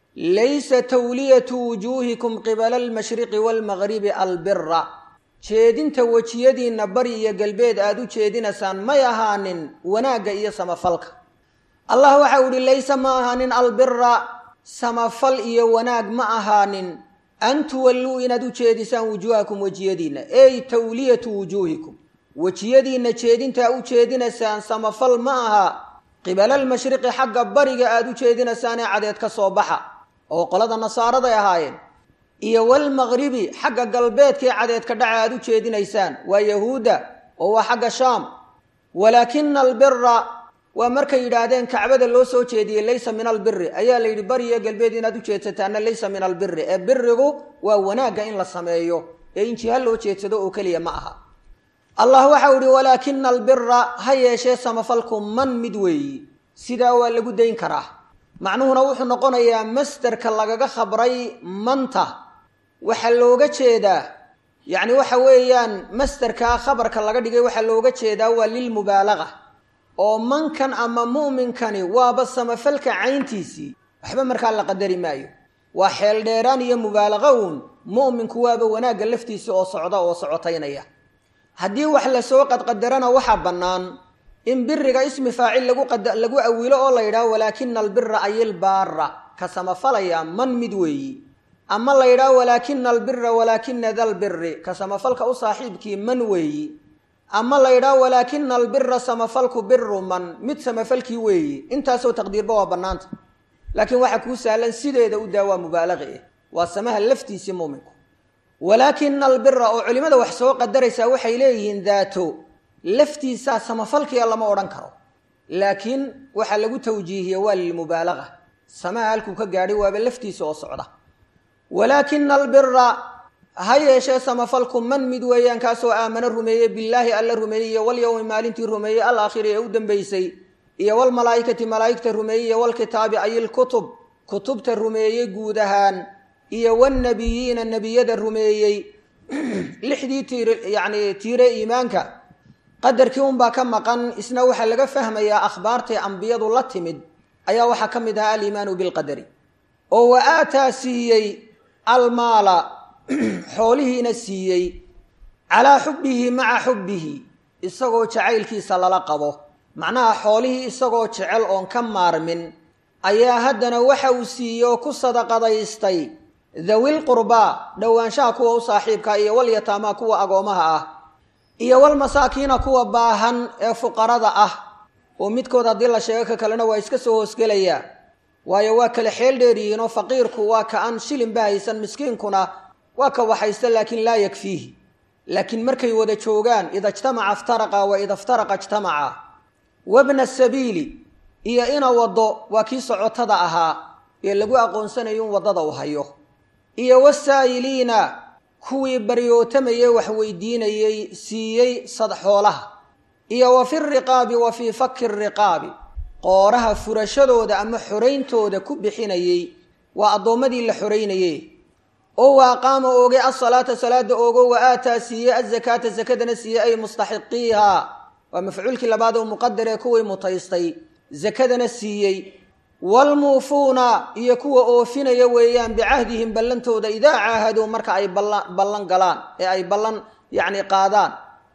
laysa tawliyatu wujuuhikum qibala almashriqi waalmagribi albira jeedinta wejiyadiinna bari iyo galbeed aada u jeedinaysaan may ahaanin wanaagga iyo samafalka allah waxau ihi laysa ma ahaanin albira samafal iyo wanaag ma ahaanin an tuwalluu inaad u jeedisaan wujuuhakum wejiyadiinna ey tawliyatu wujuuhikum wejiyadiinna jeedintaa u jeedinaysaan samafal ma aha qibala almashriqi xagga bariga aada u jeedinaysaanee cadeed ka soo baxa oo qolada nasaaraday ahaayeen iyo walmaqribi xagga galbeedkaee cadeedka dhaca aada u jeedinaysaan waa yahuudda oo waa xagga shaam walaakina albira waa markay yidhaahdeen kacbada loo soo jeediyey laysa min albiri ayaa la yidhi bariyo galbeed inaad u jeedsataana laysa min albiri ee birigu waa wanaagga in la sameeyo ee in jiha loo jeedsado oo keliya ma aha allah waxau ihi walaakina albira ha yeeshee samafalku man mid weeyi sidaa waa lagu dayn karaa macnuhuna wuxuu noqonayaa masderka lagaga khabray manta waxaa looga jeedaa yacni waxa weeyaan masderkaa khabarka laga dhigay waxaa looga jeedaa waa lilmubaalaga oo mankan ama mu'minkani waaba samafalka cayntiisii waxba markaa la qadari maayo waa xeel dheeraan iyo mubaalaqa uun mu'minku waaba wanaagga laftiisa oo socda oo socotaynaya haddii wax lasoo qadqadarana waxaa bannaan in biriga ismi faacil lagu lagu awilo oo la yidhaho walaakina albira ayilbaara ka samafalaya man mid weeyi ama la yidhaho walaakina albira walaakina dalbiri ka samafalka u saaxiibkii man weeyi ama la yidhaho walaakina albira samafalku biru man mid samafalkii weeyi intaasoo taqdiirba waa bannaanta laakiin waxaa kuu sahlan sideeda u daa waa mubaalaqi ah waa samaha laftiisii muuminku walaakina albira oo culimada wax soo qadaraysaa waxay leeyihiin daato laftiisaa samafalkiya lama odhan karo laakiin waxaa lagu tawjiihiye waa lilmubaalaga samaha halkuu ka gaadhay waaba laftiisa oo socda walaakina albira ha yeeshee samafalku man mid weeyaan kaasoo aamano rumeeyey billaahi alla rumeeyey iyo walyowmi maalintii rumeeyey alaakhiri ee u dambeysay iyo walmalaa'ikati malaa'igta rumeeyey iyo walkitaabi ay ilkutub kutubta rumeeyey guud ahaan iyo wannabiyiina nebiyada rumeeyey lixdii tiir yacni tiire iimaanka qadarkii unbaa ka maqan isna waxaa laga fahmayaa akhbaartay ambiyadu la timid ayaa waxaa ka mid ahaa aliimaanu bilqadari oo wa aataa siiyey almaala xoolihiina siiyey calaa xubbihi maca xubbihi isagoo jacaylkiisa lala qabo macnaha xoolihii isagoo jecel oon ka maarmin ayaa haddana waxa uu siiyey oo ku sadaqadaystay dawil qurbaa dhowaanshaha kuwa u saaxiibka iyo walyataamaa kuwa agoomaha ah iyo walmasaakiina kuwa baahan ee fuqarada ah oo midkood haddii la sheego ka kalena waa iska soo hoosgelayaa waayo waa kala xeel dheeryihiinoo faqiirku waa ka aan shilinba haysan miskiinkuna waa ka waxaysta laakiin laa yakfiihi laakiin markay wada joogaan ida ijtamaca iftaraqa wa ida iftaraqa ijtamaca wabna sabiili iyo ina waddo waa kii socotada ahaa ee lagu aqoonsanayo in waddada u hayo iyo wasaa'iliina kuwii baryootamayey wax weydiinayey siiyey sadxoolaha iyo wa fi riqaabi wa fii fakki riqaabi qooraha furashadooda ama xorayntooda ku bixinayey waa addoommadii la xoraynayey oo wa aqaama oogay asalaata salaada oogo wa aataa siiyey azakaata sakadana siiyey ay mustaxiqiiha waa mafcuulkii labaad oo muqadar ee kuwii mutaystay sakadana siiyey waalmuufuuna iyo kuwa oofinaya weeyaan bicahdihim ballantooda idaa caahaduu marka ay ballan galaan ee ay ballan yacni qaadaan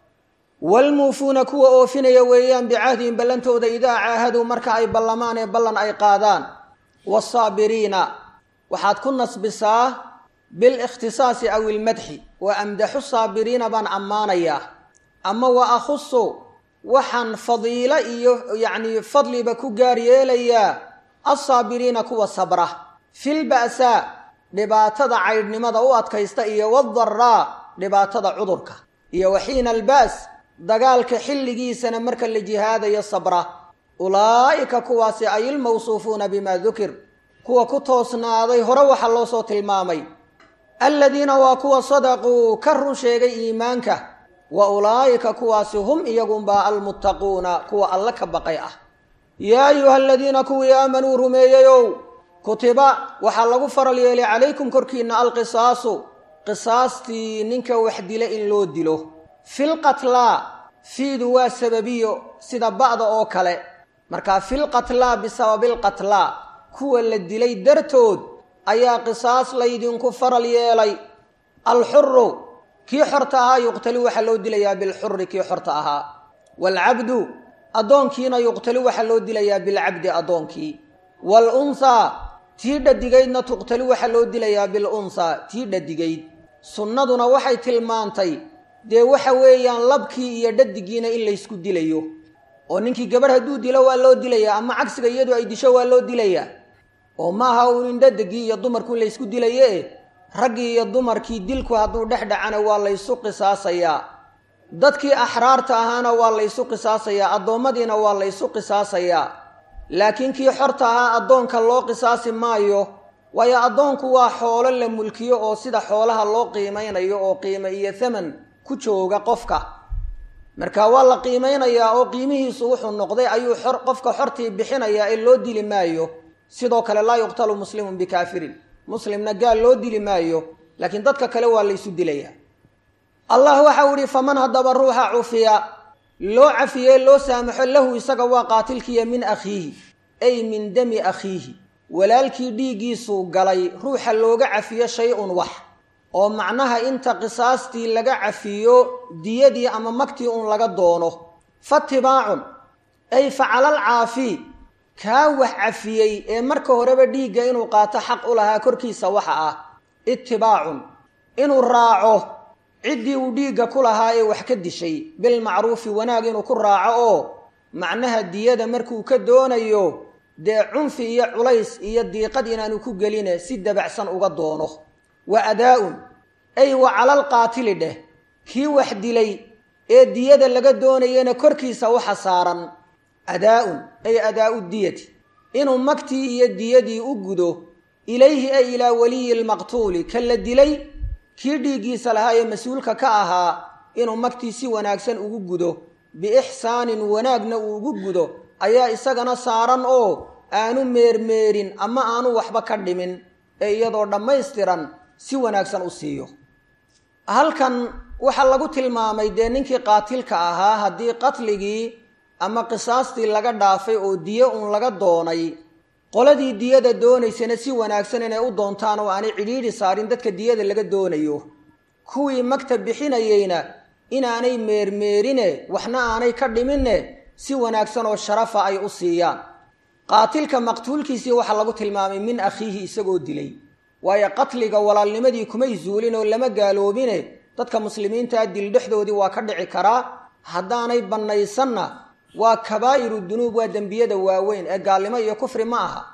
waalmuufuuna kuwa oofinaya weeyaan bicahdihim ballantooda idaa caahaduu marka ay ballamaan ee ballan ay qaadaan waasaabiriina waxaad ku nasbisaa bilikhtisaasi aw ilmadxi wa amdaxu saabiriina baan ammaanayaa ama wa akhusu waxaan fadiilo iyo yacni fadliba ku gaar yeelayaa alsaabiriina kuwa sabra filba'saa dhibaatada caydhnimada u adkaysta iyo wadaraa dhibaatada cudurka iyo waxiina alba's dagaalka xilligiisana marka la jihaadayo sabra ulaa'ika kuwaasi ay ilmawsuufuuna bimaa dukir kuwa ku toosnaaday hore waxaa loo soo tilmaamay aladiina waa kuwa sadaquu ka run sheegay iimaanka wa ulaa'ika kuwaasi hum iyagunbaa almuttaquuna kuwa alla ka baqay ah yaa ayuha aladiina kuwii aamanuu rumeeyeyow kutiba waxaa lagu faral yeelay calaykum korkiinna alqisaasu qisaastii ninka wax dila in loo dilo filqatlaa fiidu waa sababiyo sida ba'da oo kale markaa filqatlaa bisababilqatlaa kuwa la dilay dartood ayaa qisaas laydinku faral yeelay alxuru kii xorta ahaa yuqtali waxaa loo dilayaa bilxuri kii xorta ahaa waalcabdu addoonkiina yuqtali waxaa loo dilayaa bilcabdi addoonkii waalunhaa tii dhadigaydna tuqtali waxaa loo dilayaa bilunhaa tii dhadigayd sunnaduna waxay tilmaantay dee waxa weeyaan labkii iyo dhadigiina in laysku dilayo oo ninkii gabadh hadduu dilo waa loo dilayaa ama cagsiga iyadu ay disho waa loo dilayaa oo maaha uun in dhadigii iyo dumarku in laysku dilaye raggii iyo dumarkii dilku hadduu dhex dhacana waa laysu qisaasayaa dadkii axraarta ahaana waa laysu qisaasayaa addoommadiina waa laysu qisaasayaa laakiin kii xorta ahaa addoonka loo qisaasi maayo waayo addoonku waa xoolo la mulkiyo oo sida xoolaha loo qiimaynayo oo qiimo iyo thaman ku jooga qofka marka waa la qiimaynayaa oo qiimihiisu wuxuu noqday ayuu xor qofka xortii bixinayaa ee loo dili maayo sidoo kale laa yuqtalu muslimun bikaafirin muslimna gaal loo dili maayo laakiin dadka kale waa laysu dilayaa allah waxau ihi faman haddaba ruuxa cufiya loo cafiyee loo saamaxo lahu isaga waa qaatilkiiya min akhiihi ay min dami akhiihi walaalkii dhiiggiisuu galay ruuxa looga cafiyo shay-un wax oo macnaha inta qisaastii laga cafiyo diyadii ama magtii un laga doono fatibaacun ay facalal caafi kaa wax cafiyey ee marka horeba dhiigga inuu qaato xaq u lahaa korkiisa waxa ah itibaacun inuu raaco ciddii uu dhiigga ku lahaa ee wax ka dishay bilmacruufi wanaag inuu ku raaco oo macnaha diyada markuu ka doonayo dee cunfi iyo culays iyo diiqad inaanu ku geline si dabacsan uga doono wa adaa-un ay wa calal qaatili dheh kii wax dilay ee diyada laga doonayana korkiisa waxa saaran adaa-un ay adaa-u diyati inuu magtii iyo diyadii u gudo ilayhi ay ilaa waliyi lmaqtuuli ka la dilay kii dhiiggiisa lahaa ee mas-uulka ka ahaa inuu magtii si wanaagsan ugu gudo biixsaanin wanaagna uu ugu gudo ayaa isagana saaran oo aanu meermeerin ama aanu waxba ka dhimin ee iyadoo dhammaystiran si wanaagsan u siiyo halkan waxaa lagu tilmaamay dee ninkii qaatilka ahaa haddii qatligii ama qisaastii laga dhaafay oo diyo uun laga doonay qoladii diyada doonaysana si wanaagsan inay u doontaan oo aanay cidhiidhi saarin dadka diyada laga doonayo kuwii magta bixinayeyna inaanay meermeerine waxna aanay ka dhiminne si wanaagsan oo sharafa ay u siiyaan qaatilka maqtuulkiisii waxaa lagu tilmaamay min akhiihi isagoo dilay waayo qatliga walaalnimadii kumay zuulin oo lama gaaloobine dadka muslimiintaa dil dhexdoodii waa ka dhici karaa haddaanay bannaysanna waa kabaa'iru dunuub waa dembiyada waaweyn ee gaalnimo iyo kufri ma aha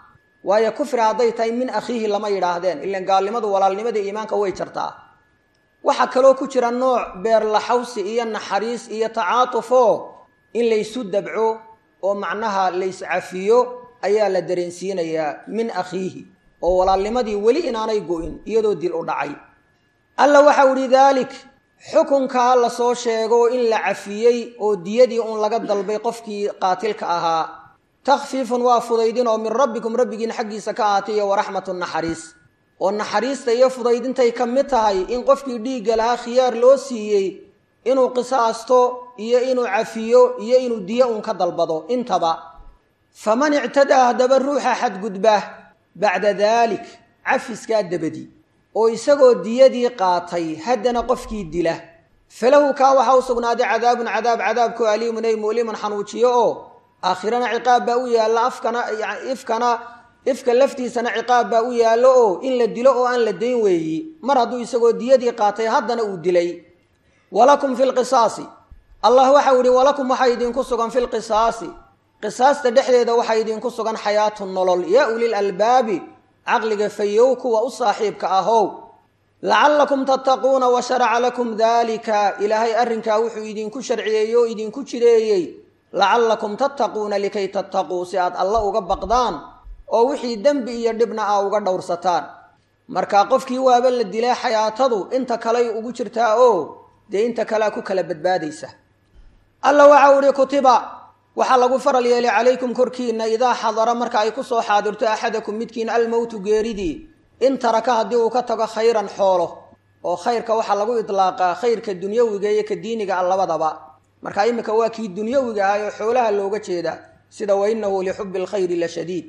waayo kufri hadday tahay min akhiihi lama yidhaahdeen ilan gaalnimadu walaalnimada iimaanka way jartaa waxaa kaloo ku jira nooc beerlaxawsi iyo naxariis iyo tacaatufo in laysu dabco oo macnaha layscafiyo ayaa la dareensiinayaa min akhiihi oo walaalnimadii weli inaanay go-in iyadoo dil u dhacay alla waxau ihi daalik xukunkaa la soo sheego in la cafiyey oo diyadii uun laga dalbay qofkii qaatilka ahaa takhfiifun waa fudaydin oo min rabbikum rabbigiin xaggiisa ka ahaatay iyo waraxmatu naxariis oo naxariista iyo fudaydintay ka mid tahay in qofkii dhiigga lahaa khiyaar loo siiyey inuu qisaasto iyo inuu cafiyo iyo inuu diyo uun ka dalbado intaba faman ictadaa haddaba ruuxa xadgudba bacda daalik cafiskaa dabadi oo isagoo diyadii qaatay haddana qofkii dila falahu kaa waxaa u sugnaaday cadaabun cadaab cadaabku aliimun ay mu'liman xanuujiyo oo aakhirana ciqaab baa u yaalla afkana ifkana ifka laftiisana ciqaab baa u yaallo oo in la dilo oo aan la dayn weeyi mar hadduu isagoo diyadii qaatay haddana uu dilay walakum fi lqisaasi allah waxau yihi walakum waxaa idinku sugan fi lqisaasi qisaasta dhexdeeda waxaa idinku sugan xayaatu nolol yaa ulil albaabi caqliga fayow kuwa u saaxiibka ahow lacallakum tattaquuna wa sharaca lakum daalika ilaahay arrinkaa wuxuu idinku sharciyeeyey oo idinku jireeyey lacallakum tattaquuna likay tattaquu si aad alla uga baqdaan oo wixii dembi iyo dhibna a uga dhowrsataan marka qofkii waaba la dilaa xayaatadu inta kaley ugu jirtaa oo dee inta kalea ku kala badbaadaysa alla waxau ihi kutiba waxaa lagu faral yeelay calaykum korkiina idaa xadara marka ay kusoo xaadirto axadakum midkiin almowtu geeridii in taraka haddii uu ka tago khayran xoolo oo khayrka waxaa lagu idlaaqaa khayrka dunyawiga iyo ka diiniga a labadaba marka iminka waa kii dunyawiga ahay oo xoolaha looga jeeda sida wa innahu lixubbi alkhayri la shadiid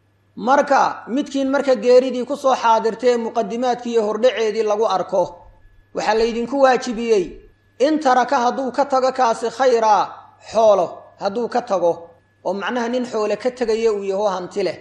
marka midkiin marka geeridii kusoo xaadirtee muqadimaadkii iyo hordhaceedii lagu arko waxaa laydinku waajibiyey in taraka hadduu ka tago kaasi khayraa xoolo hadduu ka tago oo macnaha nin xoole ka tegaya uu yaho hanti leh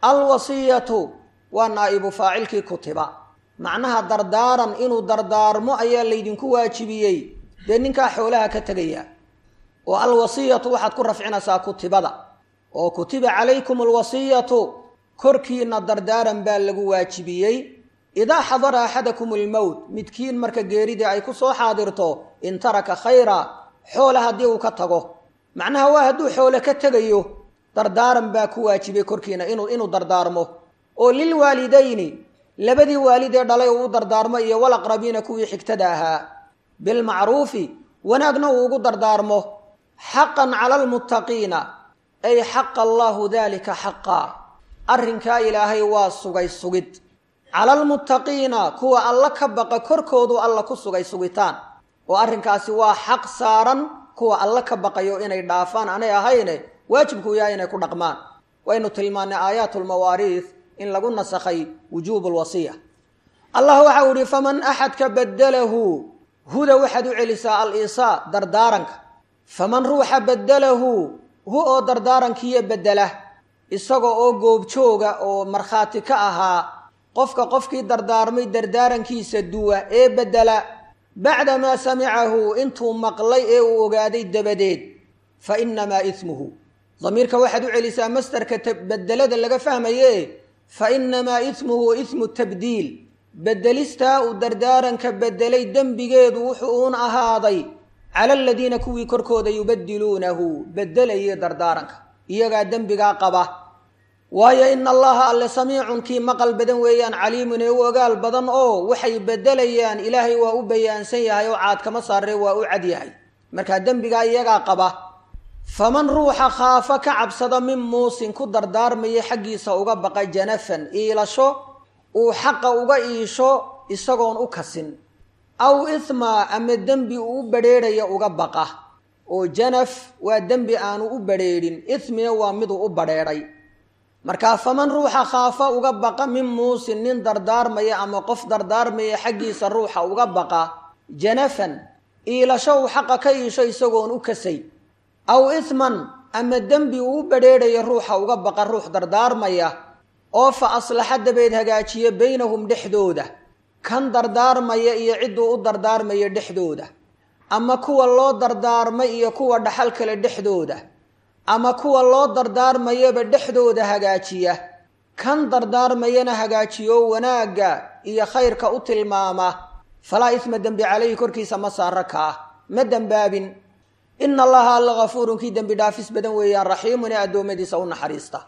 alwasiyatu waa naa'ibu faacilkii kutiba macnaha dardaaran inuu dardaarmo ayaa laydinku waajibiyey dee ninkaa xoolaha ka tegaya oo alwasiyatu waxaad ku rafcinaysaa kutibada oo kutiba calaykum alwasiyatu korkiina dardaaran baa lagu waajibiyey idaa xadara axadakum almowt midkiin marka geeridii ay ku soo xaadirto in taraka khayra xoola haddii uu ka tago macnaha waa hadduu xoole ka tegayo dardaaran baa ku waajibay korkiina inuu inuu dardaarmo oo lilwaalidayni labadii waalidee dhalay uu u dardaarmo iyo walaqrabiina kuwii xigtada ahaa bilmacruufi wanaagna uu ugu dardaarmo xaqan cala almuttaqiina ay xaqa allaahu daalika xaqaa arrinkaa ilaahay waa sugay sugid cala almuttaqiina kuwa alla ka baqa korkoodu alla ku sugay sugitaan oo arrinkaasi waa xaq saaran kuwa alla ka baqayo inay dhaafaan anay ahayne waajibkuu yahay inay ku dhaqmaan waynu tilmaannay aayaatulmawaariis in lagu nasakhay wujuubu lwasiya allah waxau ihi faman axadka badalahu huda waxaad u celisaa al-isaa dardaaranka faman ruuxa badalahu hu oo dardaarankiiyo bedela isaga oo goobjooga oo markhaati ka ahaa qofka qofkii dardaarmay dardaarankiisa duwa ee bedela bacda maa samicahu intuu maqlay ee uu ogaaday dabadeed fa innamaa ismuhu damiirka waxaad u celisaa mastarka bedelada laga fahmaye fa innamaa ismuhu ismu tabdiil bedelistaa uu dardaaranka bedelay dembigeedu wuxuu uun ahaaday cala aladiina kuwii korkooda yubadiluunahu bedelayay dardaaranka iyagaa dembigaa qaba waayo ina allaha alle samiicun kii maqal badan weeyaan caliimun ee u ogaal badan oo waxay bedelayaan ilaahay waa u bayaansan yahay oo caad kama saaree waa u cad yahay markaa dembigaa iyagaa qaba faman ruuxa khaafa ka cabsada min muusin ku dardaarmaya xaggiisa uga baqa janafan iilasho uu xaqa uga iisho isagoon u kasin aw ithma ama dembi uu u badrheerhaya uga baqa oo janaf waa dembi aanu u badrheedhin ithmina waa miduu u badrheedhay markaa faman ruuxa khaafa uga baqa min muusin nin dardaarmaya ama qof dardaarmaya xaggiisa ruuxa uga baqa janafan iilasho uu xaqa ka iisho isagoon u kasay aw ithman ama dembi uu u badrheedhaya ruuxa uga baqa ruux dardaarmaya oo fa aslaxa dabeed hagaajiya baynahum dhexdooda kan dardaarmaya iyo cidduu u dardaarmaya dhexdooda ama kuwa loo dardaarmay iyo kuwa dhaxal kale dhexdooda ama kuwa loo dardaarmayaba dhexdooda hagaajiya kan dardaarmayana hagaajiyo wanaagga iyo khayrka u tilmaama falaa isma dembi calayhi korkiisa ma saara kaa ma dembaabin ina allaha alla hafuurun kii dembi dhaafis badan weeyaan raxiimun ee addoommadiisa u naxariista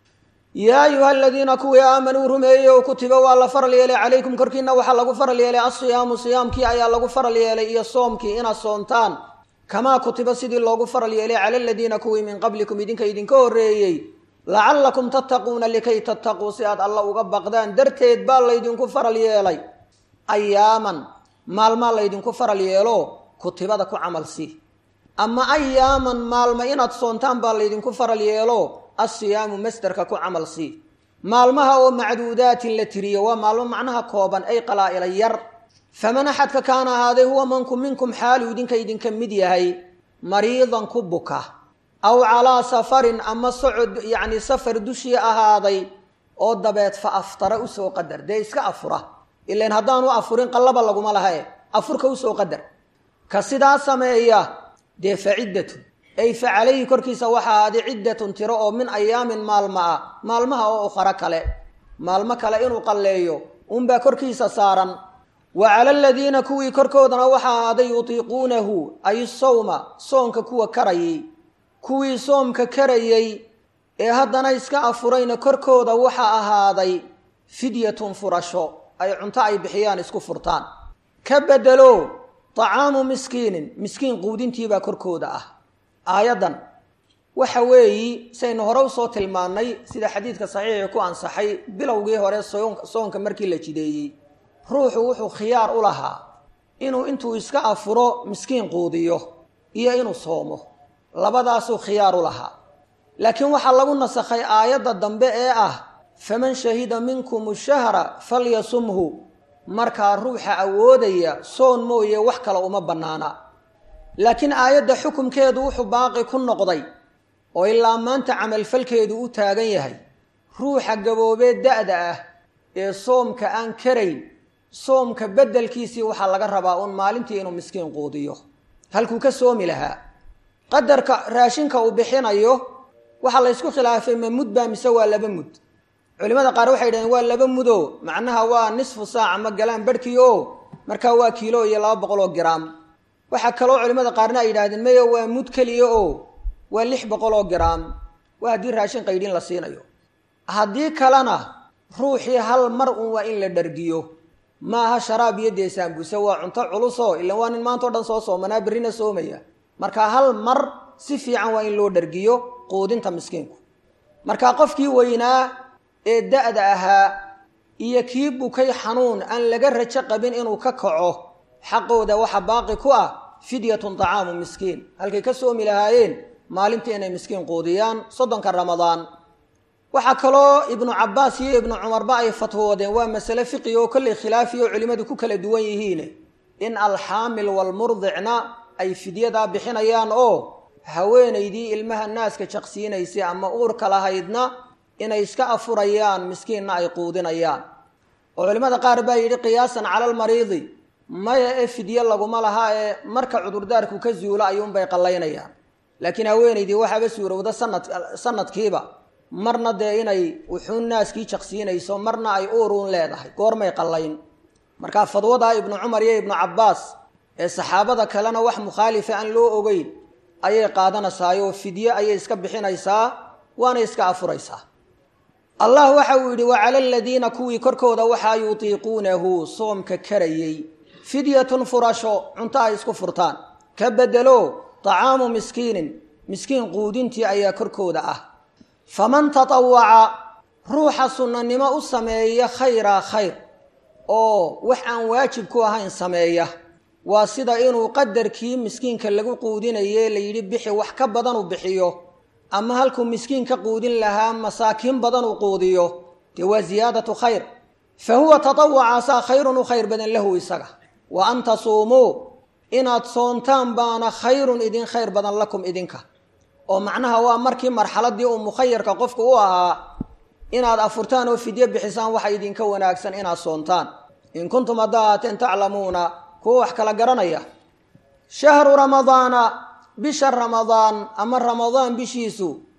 yaa ayuha aladiina kuwii aamanuu rumeeyey oo kutiba waa la faral yeelay calaykum korkiina waxaa lagu faral yeelay asiyaamu siyaamkii ayaa lagu faral yeelay iyo soomkii inaad soontaan kamaa kutiba sidii loogu faral yeelay cala aladiina kuwii min qablikum idinka idinka horreeyey lacallakum tattaquuna likay tattaquu si aad alla uga baqdaan darteed baa laydinku faral yeelay ayaaman maalmaa laydinku faral yeelo kutibada ku camal si ama ayaaman maalma inaad soontaan baa laydinku faral yeelo asiyaamu masderka ku camal si maalmaha oo macduudaatin la tiriyo waa maalmo macnaha kooban ay qalaa'ila yar faman axadka kaana ahaaday huwa manku minkum xaaluu idinka idinka mid yahay mariidan ku buka aw calaa safarin ama socod yacni safar dushii ahaaday oo dabeed fa aftara usoo qadar dee iska afura ilan haddaanu afurin qallaba laguma lahae afurka usoo qadar ka sidaa sameeya dee fa ciddatun ay fa calayhi korkiisa waxaa ahaaday ciddatun tiro oo min ayaamin maalma ah maalmaha oo ukharo kale maalmo kale inuu qalleeyo unbaa korkiisa saaran wa cala aladiina kuwii korkoodana waxaa ahaaday yutiiquunahu ay sawma soonka kuwa karayay kuwii soomka karayey ee haddana iska afurayna korkooda waxaa ahaaday fidyatun furasho ay cunto ay bixiyaan isku furtaan ka bedelo طacaamu miskiinin miskiin quudintiibaa korkooda ah aayaddan waxa weeyi saynu hore usoo tilmaannay sida xadiidka saxiixii ku ansaxay bilowgii hore soonka markii la jideeyey ruuxu wuxuu khiyaar u lahaa inuu intuu iska afuro miskiin quudiyo iyo inuu soomo labadaasuu khiyaar u lahaa laakiin waxaa lagu nasakhay aayadda dambe ee ah faman shahida minkum shahra falyasumhu markaa ruuxa awoodaya soon mooye wax kale uma bannaana laakiin aayadda xukumkeedu wuxuu baaqi ku noqday oo ilaa maanta camalfalkeedu u taagan yahay ruuxa gaboobee da-da ah ee soomka aan karayn soomka beddelkiisii waxaa laga rabaa uun maalintii inuu miskiin quudiyo halkuu ka soomi lahaa qadarka raashinka uu bixinayo waxaa la ysku khilaafay ma mud baa mise waa laba mud culimada qaar waxay yidhahdeen waa laba mudo macnaha waa nisfu saaca ma galaan barhkii o markaa waa kiilo iyo laba boqol oo giraam waxaa kaloo culimada qaarna ay yidhahdeen maya waa mud keliya oo waa lix boqol oo giraam waa haddii raashin qaydhin la siinayo haddii kalena ruuxii hal mar un waa in la dhargiyo maaha sharaab iyo deesaanbuse waa cunto culusoo ilan waa nin maanta o dhan soo soomanaa berrina soomaya marka hal mar si fiican waa in loo dhargiyo quudinta miskiinku marka qofkii weynaa ee da-da ahaa iyo kii bukay xanuun aan laga rajo qabin inuu ka kaco xaqooda waxa baaqi ku ah fidyatun طacaamu miskiin halkay ka soomi lahaayeen maalintii inay miskiin quudiyaan soddonka ramadaan waxaa kaloo ibnu cabaas iyo ibnu cumarba ay fatwoodeen waa masale fiqi oo kolley khilaafi oo culimmadu ku kala duwan yihiin in alxaamil walmurdicna ay fidyadaa bixinayaan oo haweenaydii ilmaha naaska jaqsiinaysay ama uurka lahaydna inay iska afurayaan miskiinna ay quudinayaan oo culimmada qaar baa yidhi qiyaasan cala almariidi maya ee fidye laguma laha ee marka cudurdaarku ka zuulo ayuunbay qallaynayaan laakiin haweenaydii waxaaba suurowda sanad sanadkiiba marna dee inay wuxuun naaskii jaqsiinayso marna ay uuruun leedahay goormay qallayn markaa fadwadaa ibnu cumar iyo ibnu cabbaas ee saxaabada kalena wax mukhaalifa aan loo ogeyn ayay qaadanaysaayoo fidye ayay iska bixinaysaa waana iska afuraysaa allah waxa uu yidhi wa cala aladiina kuwii korkooda waxaa yutiiquunahu soomka karayey fidyatun furasho cunto ay isku furtaan ka bedelo طacaamu miskiinin miskiin quudintii ayaa korkooda ah faman tatawaca ruuxa sunnanimo u sameeya khayraa khayr oo wax aan waajib ku ahayn sameeya waa sida inuu qadarkii miskiinka lagu quudinaye la yidhi bixi wax ka badan uu bixiyo ama halkuu miskiin ka quudin lahaa masaakiin badan uu quudiyo dee waa ziyaadatu khayr fa huwa tatawacaasaa khayrun u khayr badan lahu isaga wa an tasuumuu inaad soontaan baana khayrun idin khayr badan lakum idinka oo macnaha waa markii marxaladii uu mukhayarka qofku u ahaa inaad afurtaan oo fidyo bixisaan waxa idinka wanaagsan inaad soontaan in kuntum haddaa haateen taclamuuna kuwa wax kala garanaya shahru ramadaana bisha ramadaan ama ramadaan bishiisu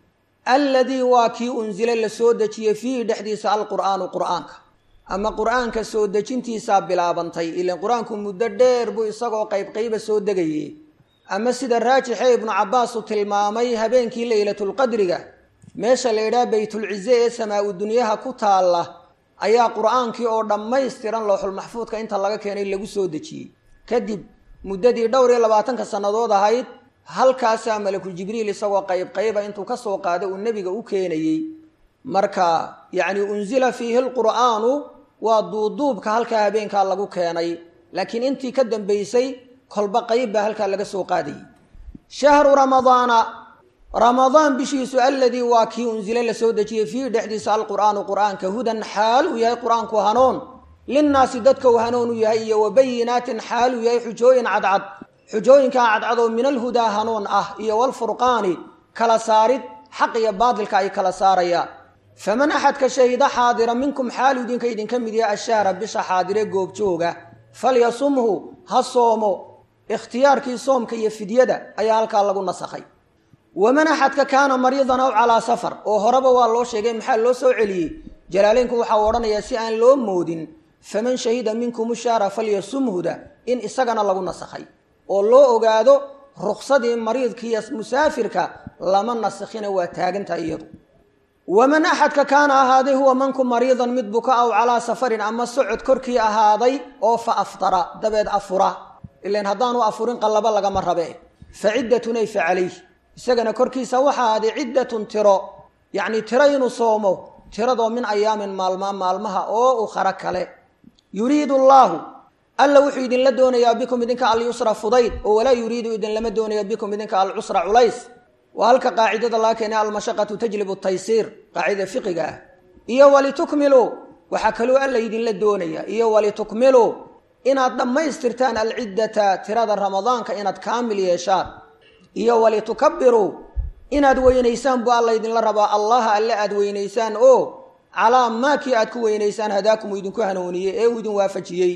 alladii waa kii unsila la soo dejiyey fiihi dhexdiisa alqur'aanu qur'aanka ama qur'aanka soo dejintiisaa bilaabantay ilan qur-aanku muddo dheer buu isagoo qaybqayba soo degaye ama sida raajixe ibnu cabbaas uu tilmaamay habeenkii leylatulqadriga meesha la yidhaha baytulcize ee samaa-u dunyaha ku taalla ayaa qur-aankii oo dhammaystiran looxulmaxfuudka inta laga keenay lagu soo dejiyey kadib muddadii dhowr iyo labaatanka sannadood ahayd halkaasaa malakul jibriil isagoo qayb qayba intuu ka soo qaado uu nebiga u keenayey marka yacni unsila fiihi lqur'aanu waa duuduubka halkaa habeenkaa lagu keenay laakiin intii ka dambaysay kolba qayb baa halkaa laga soo qaadayay shahru ramadaana ramadaan bishiisu alladii waa kii unsile la soo dejiyey fiihi dhexdiisa alqur'aanu qur'aanka hudan xaal uu yahay qur-aanku hanuun linnaasi dadka uu hanuun u yahay iyo wabayinaatin xaal uu yahay xujooyin cadcad xujooyinkaa cadcad oo min alhudaa hanuun ah iyo walfurqaani kala saarid xaq iyo baadilka ay kala saarayaan faman axadka shahida xaadira minkum xaalu idinka idinka mid yahay ashahra bisha xaadire goobjooga falyasumhu ha soomo ikhtiyaarkii soomka iyo fidyada ayaa halkaa lagu nasakhay waman axadka kaana mariidan aw calaa safar oo horeba waa loo sheegay maxaa loo soo celiyey jalaaleynku waxau odhanayaa si aan loo moodin faman shahida minkum shahra falyasumhuda in isagana lagu nasakhay oo loo ogaado ruksadii mariidka iyo musaafirka lama nasakhina waa taagantaha iyadu waman axadka kaana ahaaday huwa manku mariidan mid buka aw calaa safarin ama socod korkii ahaaday oo fa aftara dabeed afura ilan haddaanu afurin qallaba lagama rabe fa ciddatun ay fa calayh isagana korkiisa waxa ahaaday ciddatun tiro yacni tiro inuu soomo tiradoo min ayaamin maalmaa maalmaha oo ukhara kale yuriidu allaahu alla wuxuu idinla doonayaa bikum idinka alyusra fudayd oo walaa yuriidu idinlama doonayo bikum idinka alcusra culays waa halka qaacidada laga keenay almashaqatu tajlibu taysiir qaacidada fiqiga ah iyo walitukmiluu waxaa kaloo alla idinla doonaya iyo walitukmiluu inaad dhammaystirtaan alciddata tirada ramadaanka inaad kaamil yeeshaan iyo walitukabiruu inaad weynaysaan buu alla idinla rabaa allaha alle aad weynaysaan oo calaa maakii aad ku weynaysaan hadaakum uu idinku hanuuniyey ee uu idin waafajiyey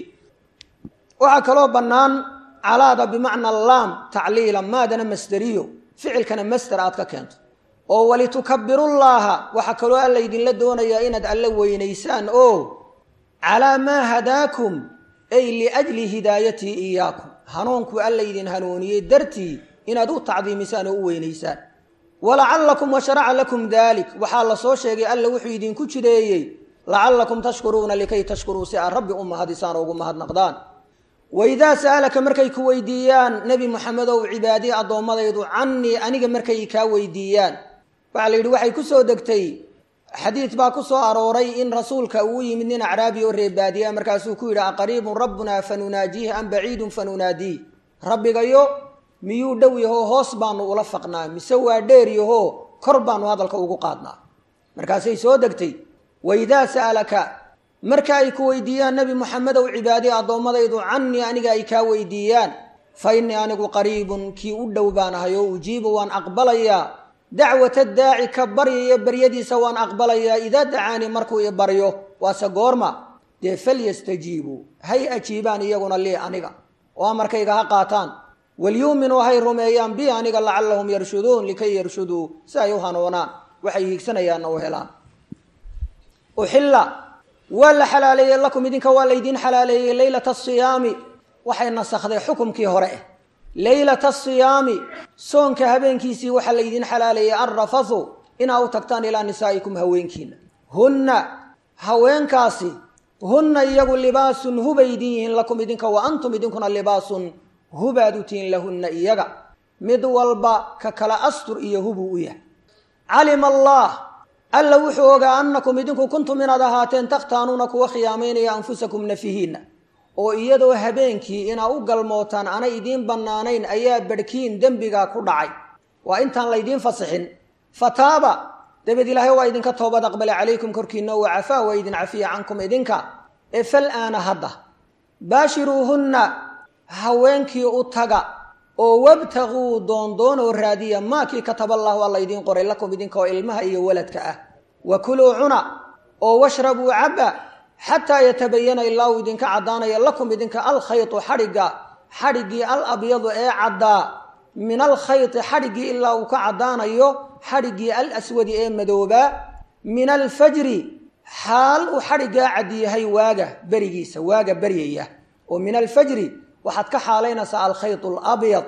waxaa kaloo bannaan calaada bimacna laam tacliila maadana masderiyo ficilkana masder aad ka keento oo walitukabirullaaha waxaa kaloo alla idinla doonayaa inaad alle weynaysaan oo calaa maa hadaakum ay liajli hidaayatii iyaakum hanuunkuu alla idin hanuuniyey dartii inaad u tacdiimisaan oo u weynaysaan walacallakum washaraca lakum daalik waxaa la soo sheegay alla wuxuu idinku jideeyey lacallakum tashkuruuna likay tashkuruu si aad rabbi u mahadisaan oo ugu mahadnaqdaan waidaa sa'alaka markay ku weydiiyaan nebi moxamedow cibaadii addoommadaydu cannii aniga markay kaa weydiiyaan waxaa la yidhi waxay ku soo degtay xadiid baa ku soo arooray in rasuulka uu yimid nin acraabi oo reebaadiya markaasuu ku yidhi aqariibun rabbunaa fanunaajiih am baciidun fanunaadiih rabbigayo miyuu dhow yahoo hoos baanu ula faqnaa mise waa dheer yahoo kor baanu hadalka ugu qaadnaa markaasay soo degtay waidaa sa'alaka marka ay ku weydiiyaan nebi moxamedow cibaadii addoommadaydu cannii aniga ay kaa weydiiyaan fa innii anigu qariibun kii u dhow baan ahay oo ujiibu waan aqbalayaa dacwata daaci ka baryaya baryadiisa waan aqbalayaa idaa dacaanii markuu i baryo waase goorma dee falyastajiibuu hay ajiibaan iyaguna lii aniga oo amarkayga ha qaataan walyuuminuu hay rumeeyaan bi aniga lacallahum yarshuduun likay yarshuduu si ay u hanuunaan waxay hiigsanayaanna u helaan uxilla waa la xalaaleeyey lakum idinka waa laydiin xalaaleeyey leylata asiyaami waxay nasakhday xukumkii hore eh leylata asiyaami soonka habeenkiisii waxaa laydiin xalaaleeyey alrafathu inaa u tagtaan ilaa nisaa'ikum haweenkiina hunna haweenkaasi hunna iyagu libaasun hubay idin yihiin lakum idinka wa antum idinkuna libaasun hubaad u tihiin lahunna iyaga mid walba ka kala astur iyo hubuu u yahay calima allah alla wuxuu ogaa annakum idinku kuntum inaad ahaateen takhtaanuuna kuwa khiyaamaynaya anfusakum nafihiinna oo iyadoo habeenkii inaa u galmootaan aanay idiin bannaanayn ayaa badhkiin dembigaa ku dhacay waa intaan laydiin fasixin fataaba dabeed ilaahay waa idinka toobad aqbale calaykum korkiinna wa cafaa waa idin cafiya cankum idinka ee fal aana hadda baashiruuhunna haweenkii u taga oo wabtaguu doondoonoo raadiya maakii kataballaahu alla idiin qoray lakum idinka oo ilmaha iyo waladka ah wa kuluu cuna oo washrabuu cabba xataa yatabayana ilaa uu idinka caddaanaya lakum idinka alkhaytu xadhigga xadhiggii al abyadu ee caddaa min alkhayti xadhiggii ilaa uu ka caddaanayo xadhiggii al aswadi ee madoobaa min alfajri xaal uu xadhiggaa cadyahay waaga berigiisa waaga beryaya oo min alfajri waxaad ka xaalaynaysaa alkhayt alabyad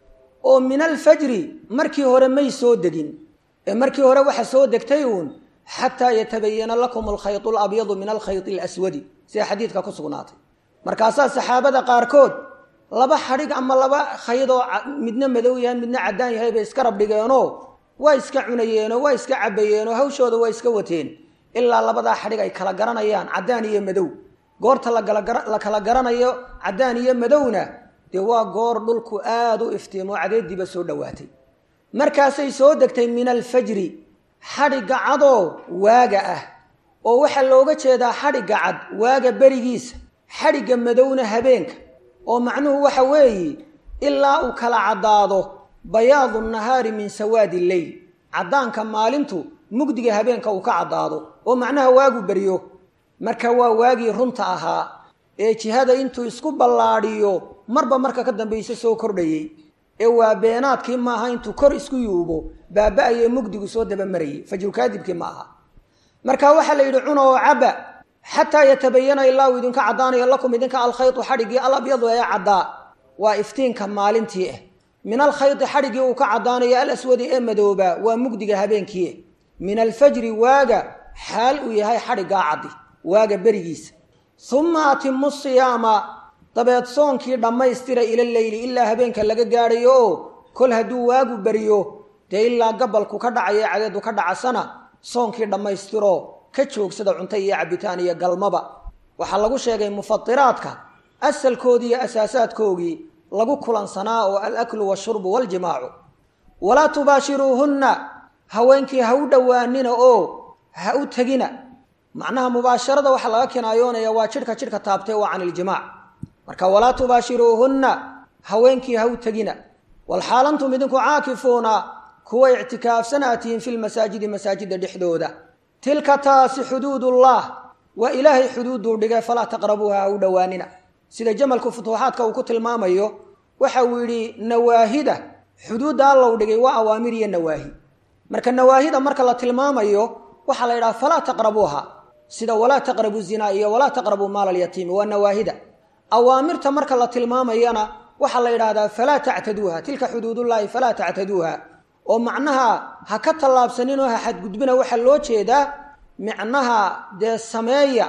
oo min alfajri markii hore may soo degin ee markii hore waxa soo degtay uun xataa yatabayana lakum alkhayt alabyadu min alkhayt alaswadi sida xadiidka ku sugnaatay markaasaa saxaabada qaarkood laba xadhig ama laba khaydoo midna madow yahay midna caddaan yahay bay iska rabdhigeenoo waa iska cunayeenoo waa iska cabayeenoo hawshooda waa iska wateen ilaa labadaa xadhig ay kala garanayaan caddaan iyo madow goorta la kala garanayo caddaan iyo madowna dee waa goor dhulku aada u iftiimo cadeediiba soo dhowaatay markaasay soo degtay min alfajri xadhigga cadoo waaga ah oo waxaa looga jeedaa xadhigga cad waaga berigiisa xadhigga madowna habeenka oo macnuhu waxa weeye ilaa uu kala caddaado bayaadu nahaari min sawaadi lleyl caddaanka maalintu mugdiga habeenka uu ka caddaado oo macnaha waagu beryo marka waa waagii runta ahaa ee jihada intuu isku ballaadhiyo marba marka ka dambaysa soo kordhayey ee waa beenaadkii maaha intuu kor isku yuubo baaba-ayee mugdigu soo dabamarayay fajrukaadibkii ma aha marka waxaa la yidhi cuna oo caba xataa yatabayana ilaa uu idinka caddaanayo lakum idinka alkhaytu xadhiggii alabyadu ee caddaa waa iftiinka maalintii ah min alkhayti xadhiggii uu ka caddaanayo alaswadi ee madooba waa mugdiga habeenkii ah min alfajri waaga xaal uu yahay xadhiggaa caddi waaga berigiisa uma atimu siyaama dabeed soonkii dhammaystira ila leyli ilaa habeenka laga gaadhayo oo kol hadduu waagu beriyo dee ilaa gabalku ka dhacayo cadeedu ka dhacasana soonkii dhammaystiro ka joogsada cunto iyo cabitaan iyo galmaba waxaa lagu sheegay mufatiraadka asalkoodii iyo asaasaadkoogii lagu kulansanaa oo alaklu washurbu waljimaacu walaa tubaashiruuhunna haweenkii ha u dhowaanina oo ha u tegina macnaha mubaasharada waxaa laga kinaayoonaya waa jidhka jidhka taabtay waa can iljimaac marka walaa tubaashiruuhunna haweenkii ha u tegina walxaalantum idinku caakifuuna kuwa ictikaafsanaa tihiin fi lmasaajidi masaajida dhexdooda tilka taasi xuduudullah waa ilaahay xuduuduu dhigay falaa taqrabuuha ha u dhowaanina sida jamalku futuuxaadka uu ku tilmaamayo waxa uu yidhi nawaahida xuduudda allow dhigay waa awaamir iyo nawaahi marka nawaahida marka la tilmaamayo waxaa la yidhaha falaa taqrabuuha sida walaa taqrabu zinaa iyo walaa taqrabuu maala alyatiimi waa nawaahida awaamirta marka la tilmaamayana waxaa la yidhaahdaa falaa tactaduuha tilka xuduudullaahi falaa tactaduuha oo macnaha ha ka tallaabsaninoo ha xadgudbina waxaa loo jeedaa micnaha dee sameeya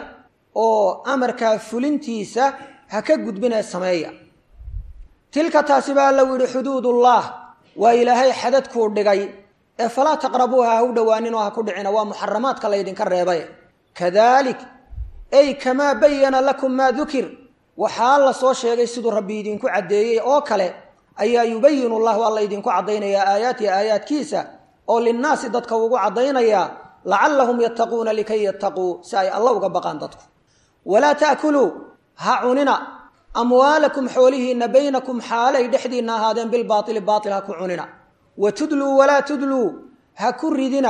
oo amarkaa fulintiisa ha ka gudbinee sameeya tilka taasi baa lagu yidhi xuduudullah waa ilaahay xadadkuu dhigay ee falaa taqrabuuha ha u dhowaaninoo ha ku dhicina waa muxaramaadka laydinka reebay kadalik ay kamaa bayana lakum maa dukir waxaa la soo sheegay siduu rabbi idinku caddeeyey oo kale ayaa yubayinu llahu alla idinku caddaynayaa aayaatihi aayaadkiisa oo linnaasi dadka ugu caddaynayaa lacallahum yattaquuna likay yattaquu si ay alla uga baqaan dadku walaa ta'kuluu ha cunina amwaalakum xoolihiinna baynakum xaalay dhexdiinna ahaadeen bilbaaili baail ha ku cunina wa tudluu walaa tudluu ha ku ridina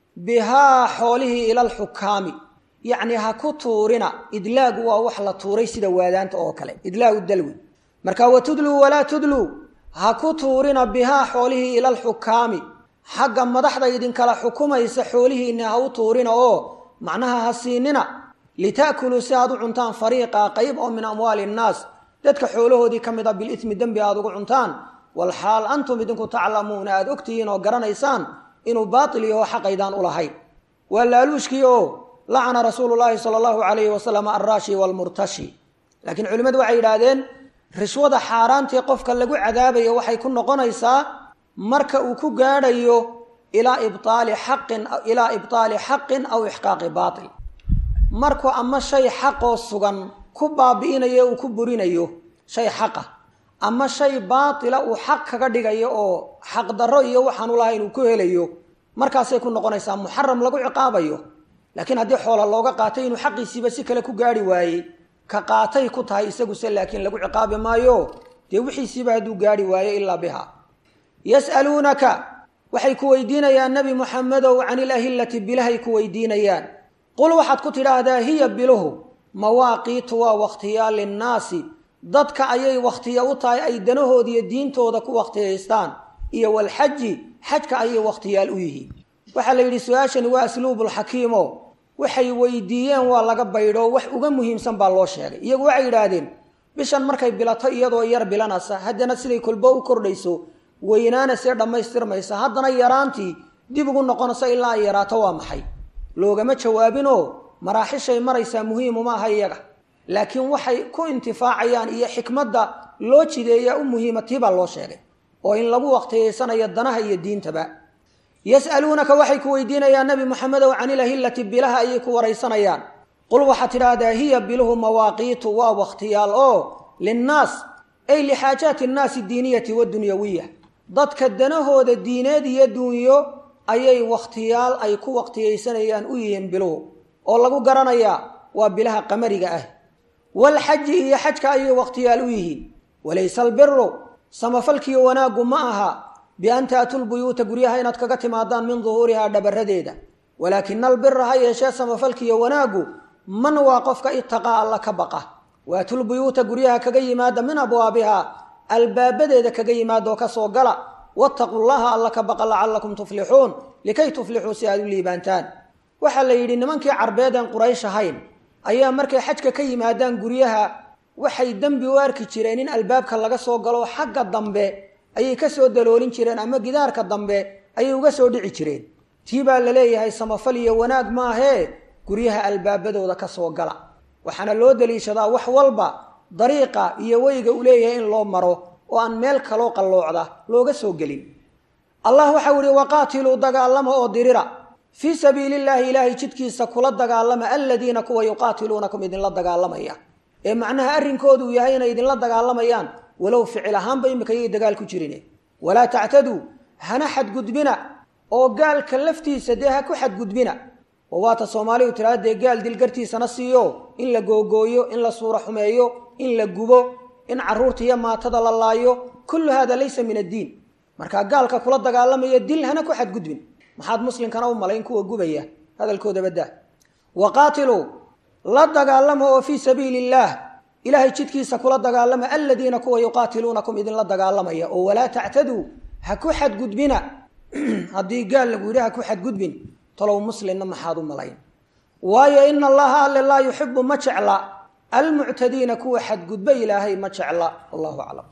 bihaa xoolihii ila alxukaami yacni ha ku tuurina idlaagu waa wax la tuuray sida waadaanta oo kale idlaagu dalwi marka wa tudluu walaa tudluu ha ku tuurina bihaa xoolihii ila alxukaami xagga madaxda idinkala xukumaysa xoolihiinna ha u tuurina oo macnaha ha siinina lita'kuluu si aad u cuntaan fariiqa qayb oo min amwaali innaas dadka xoolahoodii ka mid a bilitmi dembi aad ugu cuntaan walxaal antum idinku taclamuuna aada ogtihiin oo garanaysaan inuu baatil yaho xaqaydaan u lahayn waa laaluushkii oo lacana rasuulu llaahi sala allahu calayhi wasalam alraashi waalmurtashi laakiin culimmadu waxay yidhaahdeen rishwada xaaraantii qofka lagu cadaabayo waxay ku noqonaysaa marka uu ku gaadhayo ilaa ibtaali xaqin ilaa ibtaali xaqin aw ixqaaqi baatil markuu ama shay xaqoo sugan ku baabi'inayo uu ku burinayo shay xaqa ama shay baatila uu xaq kaga dhigayo oo xaqdarro iyo waxaan u lahayn uu ku helayo markaasay ku noqonaysaa muxaram lagu ciqaabayo laakiin haddii xoola looga qaatay inuu xaqiisiiba si kale ku gaari waayey ka qaatay ku tahay isaguse laakiin lagu ciqaabi maayo dee wixiisiiba hadduu gaari waayo ilaa biha yas'aluunaka waxay ku weydiinayaan nebi muxamedow can ilahillati bilahay ku weydiinayaan qul waxaad ku tidhaahdaa hiya biluhu mawaaqiitu waa wakhtiyaa linnaasi dadka ayay wakhtiya u tahay ay danahoodiiyo diintooda ku wakhtiyaystaan iyo walxaji xajka ayay wakhtiyaal u yihiin waxaa la yidhi su-aashani waa asluubulxakiimo waxay weydiiyeen waa laga baydho wax uga muhiimsan baa loo sheegay iyagu waxay yidhaahdeen bishan markay bilato iyadoo yar bilanaysa haddana siday kolbo u kordhayso weynaana see dhammaystirmaysa haddana yaraantii dib ugu noqonayso ilaa ay yaraato waa maxay loogama jawaabinoo maraaxishay maraysaa muhiimuma aha iyaga laakiin waxay ku intifaacayaan iyo xikmadda loo jideeyaa u muhiima tii baa loo sheegay oo in lagu waqtiyeysanayo danaha iyo diintaba yas'aluunaka waxay ku weydiinayaan nebi moxamedow canilahillati bilaha ayay ku waraysanayaan qul waxaad tidhaahdaa hiya biluhu mawaaqiitu waa wakhtiyaal oo linnaas ay lixaajaati annaasi diiniyati wadunyawiya dadka danahooda diineed iyo dunyo ayay wakhtiyaal ay ku waqtiyeysanayaan u yihiin biluhu oo lagu garanayaa waa bilaha qamariga ah walxaji iyo xajka ayay wakhtiyaal u yihiin walayse albiru samafalkiiyo wanaaggu ma aha bian taatuu lbuyuuta guryaha inaad kaga timaadaan min duhuurihaa dhabaradeeda walaakina albira ha yeeshee samafalkiiyo wanaaggu man waa qofka itaqaa alla ka baqa waatulbuyuuta guryaha kaga yimaada min abwaabihaa albaabadeeda kaga yimaada oo kasoo gala wattaquu llaha alla ka baqa lacalakum tuflixuun likay tuflixuu si aad u liibaantaan waxaa la yidhi nimankii carbeed een quraysh ahayn ayaa markay xajka ka yimaadaan guryaha waxay dembi u arki jireen in albaabka laga soo galo xagga dambe ayay ka soo daloolin jireen ama gidaarka dambe ayay uga soo dhici jireen tii baa la leeyahay samafal iyo wanaag maahee guryaha albaabadooda ka soo gala waxaana loo daliishadaa wax walba dariiqa iyo weyga u leeyahay in loo maro oo aan meel kaloo qalloocda looga soo gelin allah waxau ihi waqaatiluu dagaalama oo dirira fii sabiili illaahi ilaahay jidkiisa kula dagaalama aladiina kuwa yuqaatiluunakum idinla dagaalamaya ee macnaha arrinkoodu yahay inay idinla dagaalamayaan walow ficil ahaanba imika yay dagaal ku jirin walaa tactaduu hana xadgudbina oo gaalka laftiisa dee ha ku xadgudbina oo waata soomaalidu tiraa dee gaal dilgartiisana siiyo in la googooyo in la suura xumeeyo in la gubo in carruurta iyo maatada la laayo kullu hada laysa min addiin markaa gaalka kula dagaalamaya dil hana ku xadgudbin maxaad muslimkana u malayn kuwa gubaya hadalkooda baddaa waqaatiluu la dagaalama oo fii sabiili illaah ilaahay jidkiisa kula dagaalama aladiina kuwa yuqaatiluunakum idinla dagaalamaya oo walaa tactaduu ha ku xadgudbina haddii gaal lagu yidhi ha ku xadgudbin talow muslimna maxaad u malayn waayo ina allaha alle laa yuxibu ma jecla almuctadiina kuwa xadgudba ilaahay ma jecla wallahu aclam